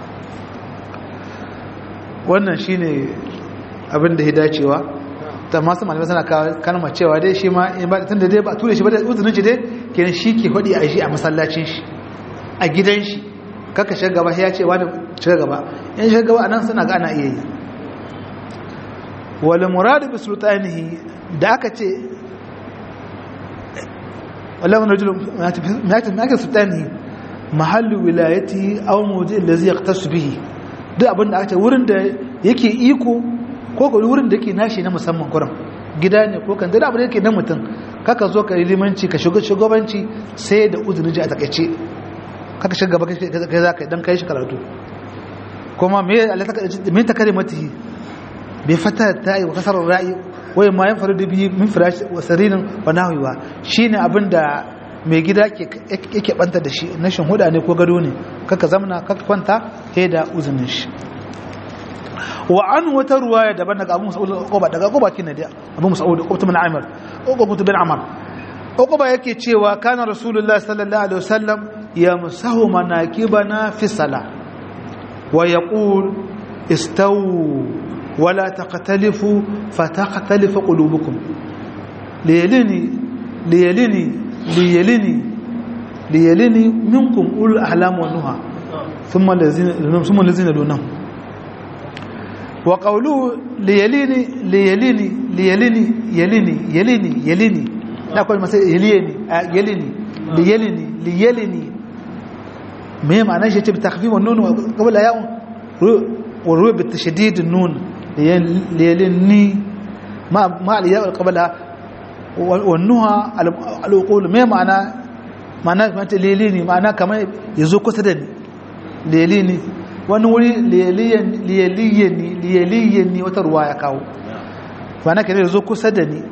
wannan shine abin da ya dacewa ta masu malamai suna kalmar cewa dai shi ma in ba tun da dai ba ture shi ba da uzunin shi dai kenan shi ke faɗi a shi a masallacin shi a gidan shi kaka shiga gaba ya ce wani shiga gaba in shiga gaba anan suna ga ana iya yi wal muradu bi sultanihi da aka ce wala mun rajul ma ta sultanihi mahallu wilayatihi aw mawdi allazi yaqtasu bihi duk abin da aka ce wurin da yake iko ko ko wurin da yake nashi na musamman kuran gida ne ko kan da abin da yake na mutum kaka zo ka limanci ka shiga shugabanci sai da uzuri ji a takaice kaka shiga gaba kai za ka dan kai shi karatu kuma me Allah ta me ta karimatihi bi fata ta yi wa kasar ra'i wai ma yan faru da biyu min firash wa sarinin wa nahwiwa shine abin da mai gida yake banta da shi na shin huda ne ko gado ne kaka zamana kaka kwanta sai da uzunin shi wa an wata ruwaya daban daga Abu Mas'ud Uqba daga Uqba kin da Abu Mas'ud Uqba bin Amr Uqba bin Amr Uqba yake cewa kana Rasulullah sallallahu alaihi wasallam yamsahu manakibana fi salah wa yaqul istawu wala taqtalifu fataqtalifu qulubukum liyalini liyalini liyalini liyalini minkum ul ahlam wa nuha thumma allazina thumma allazina dunhum wa qawluhu liyalini liyalini liyalini yalini yalini yalini na kwa masa yalini yalini liyalini liyalini me ma'ana shi ce bi takhfif wa nun qabla ya'un wa ruwa bi tashdid an-nun liyalini ma ma al-ya' qabla wa nuha al-uqul me ma'ana ma'ana mata liyalini ma'ana kamar yazo kusa da ni liyalini wani wuri liyaliyani liyaliyani wata ruwa ya kawo ma'ana kenan yazo kusa da ni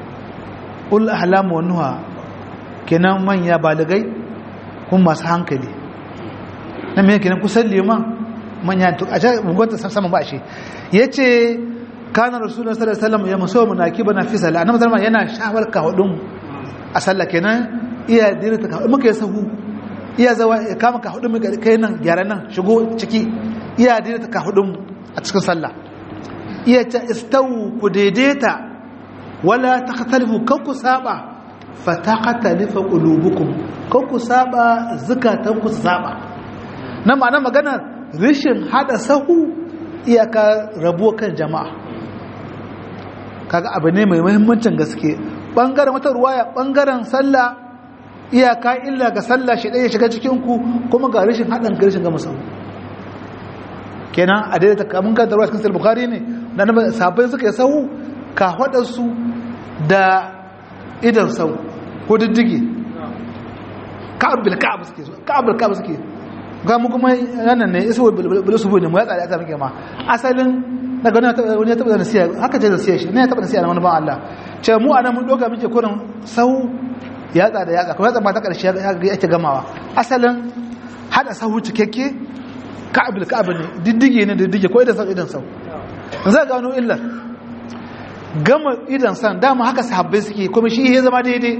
ul ahlamu wa nuha kenan manya baligai kuma masu hankali na me kenan kusan liman manya to a can gwanta sama ba shi yace kana rasulullahi sallallahu alaihi wasallam ya maso munakiba na fi sallah annabi sallallahu yana shawar ka hudun a sallah kenan iya dirta ka muka yi sahu iya zawa ya kama ka hudun muka kai nan gyara nan shigo ciki iya dirta ka hudun a cikin sallah iya ta istawu ku daidaita wala takhtalifu kan ku saba fa taqtalifu qulubukum kan ku saba zakatan ku saba nan ma'ana magana rishin hada sahu iyaka rabuwa kan jama'a kaga abu ne mai muhimmancin gaske bangaren wata ruwaya bangaren sallah iyaka illa ga sallah shi ɗaya shiga cikin ku kuma ga rashin haɗin ga rashin gama sahu kenan a daidaita kamun kan tarwa cikin bukhari ne da na sabai suka yi sahu ka su da idan sau ko diddige ka'ab bil ka'ab suke ka'ab bil ka'ab suke ga mu kuma yanan ne isu bil subu ne mu ya tsare ta muke ma asalin daga wani ya taba nasiya haka ce nasiya shi ne ya taba nasiya na wani ban Allah ce mu anan mun doka muke kurin sau yatsa da yatsa kuma yatsa ba ta ƙarshe ya ake gamawa asalin hada sahu cikakke ka'abil ka'abil ne diddige ne diddige ko idan sau idan sau zai gano illar gama idan san dama haka sahabbai suke kuma shi ya zama daidai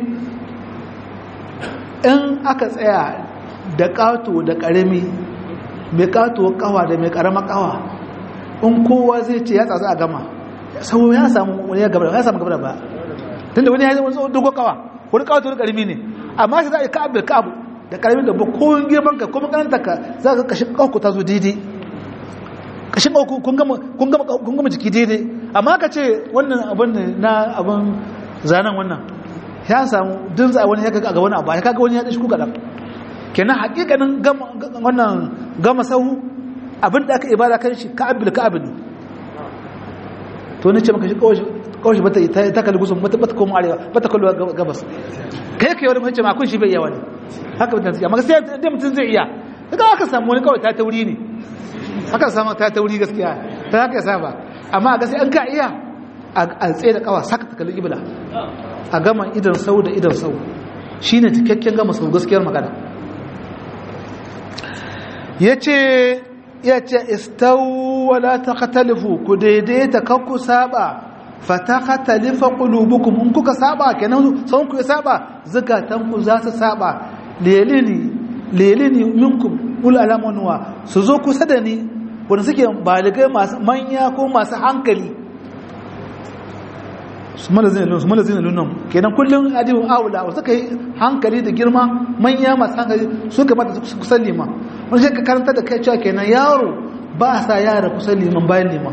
in aka tsaya da ƙato da ƙarami mai ƙato kawa da mai ƙarama kawa in kowa zai ce ya tsatsa a gama sau ya samu wani ya gaba ya samu gaba da ba tun da wani ya zama dogo kawa wani ƙato da ƙarami ne amma shi za a yi ka'ab da ka'ab da ƙarami da ba ko girman ka kuma ƙananta ka za ka kashin ƙauku ta zo daidai kashin ƙauku kun gama jiki daidai amma ka ce wannan abin na abin zanen wannan ya samu dun za wani ya kaga ga wani abu ya kaga wani ya dashi kuka dan kenan hakikanin wannan gama sahu abin da aka ibada kan shi ka'abil ka'abil to ne ce maka shi kawai bata ta kalli gusun bata bata koma arewa bata kalli gabas kai kai wani mace ma kun shi bai iya wani haka mutum zai amma sai da mutum zai iya daga aka samu wani kawai ta tauri ne aka samu ta tauri gaskiya ta haka ya saba amma ga sai an ka iya a tsaye da kawa saka ta kalli ibla a gama idan sau da idan sau shi ne cikakken gama sau gaskiyar magana ya ce ya ce istawala ta katalifu ku daidaita kakku saba fata katalifa ƙulubukum in kuka saba kenan sau ku ya saba zukatanku za su saba lelini lelini minkum ul alamanuwa su zo kusa da ni wanda suke baligai masu manya ko masu hankali su malazin lunan kenan kullum adibin awula wasu suka yi hankali da girma manya masu hankali su kamata su kusan liman wani shi ka karanta da kai cewa kenan yaro ba a sa yara kusan liman bayan liman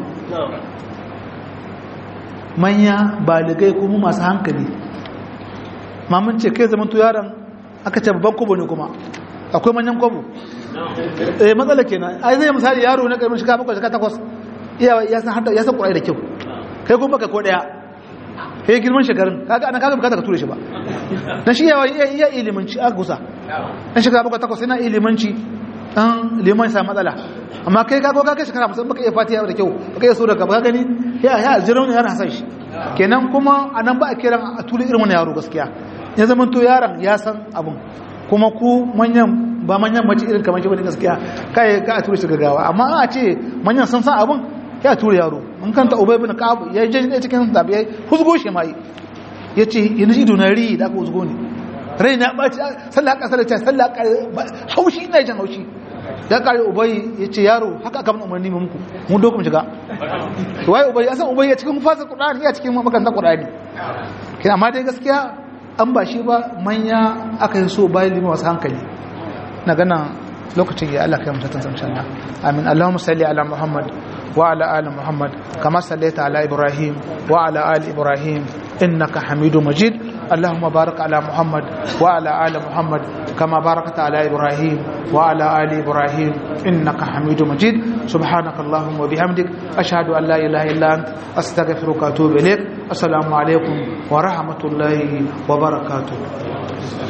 manya baligai kuma masu hankali mamun ce kai zaman tu yaron aka ce babban kobo ne kuma akwai manyan kobo eh matsala kenan ai zai misali yaro na karamin shiga bakwai shiga takwas ya san hada ya san kurai da kyau kai kuma baka ko daya kai girman shekarun kaga anan kaga bukata ka ture shi ba dan shi yawa iya ilimanci a gusa dan shiga bakwai takwas yana ilimanci dan liman sa matsala amma kai kago ka kai shekara musamman baka iya fatiha da kyau baka iya sura ka baka gani ya ya aljirau ne yana san shi kenan kuma anan ba a kiran a ture irin wani yaro gaskiya ya zama to yaron ya san abun kuma ku manyan ba manyan mace irin kamar shi bane gaskiya kai ka a ture shi gaggawa amma a ce manyan sun san abun ya ture yaro mun kanta ubay bin ka'ab ya je ne cikin zabi ya huzgo shi mai yace yanzu ido na ri da aka huzgo ne rai na baci sallah kasar ta sallah haushi ina jin haushi da kare ubay yace yaro haka aka mun umarni muku mun dokum shiga to wai ubay ya san ubay ya cikin fasa qur'ani ya cikin makarantar qur'ani kina amma dai gaskiya an ba shi ba manya aka yi so bayan lima wasu hankali na gana lokacin ya Allah kai mutatun samshan na amin Allahumma salli ala Muhammad wa ala ali Muhammad kama sallaita ala Ibrahim wa ala ali Ibrahim innaka Hamidu Majid Allahumma barik ala Muhammad wa ala ali Muhammad kama barakta ala Ibrahim wa ala ali Ibrahim innaka Hamidu Majid subhanaka Allahumma wa bihamdik ashhadu an la ilaha illa ant astaghfiruka wa atubu ilaik assalamu alaikum wa rahmatullahi wa barakatuh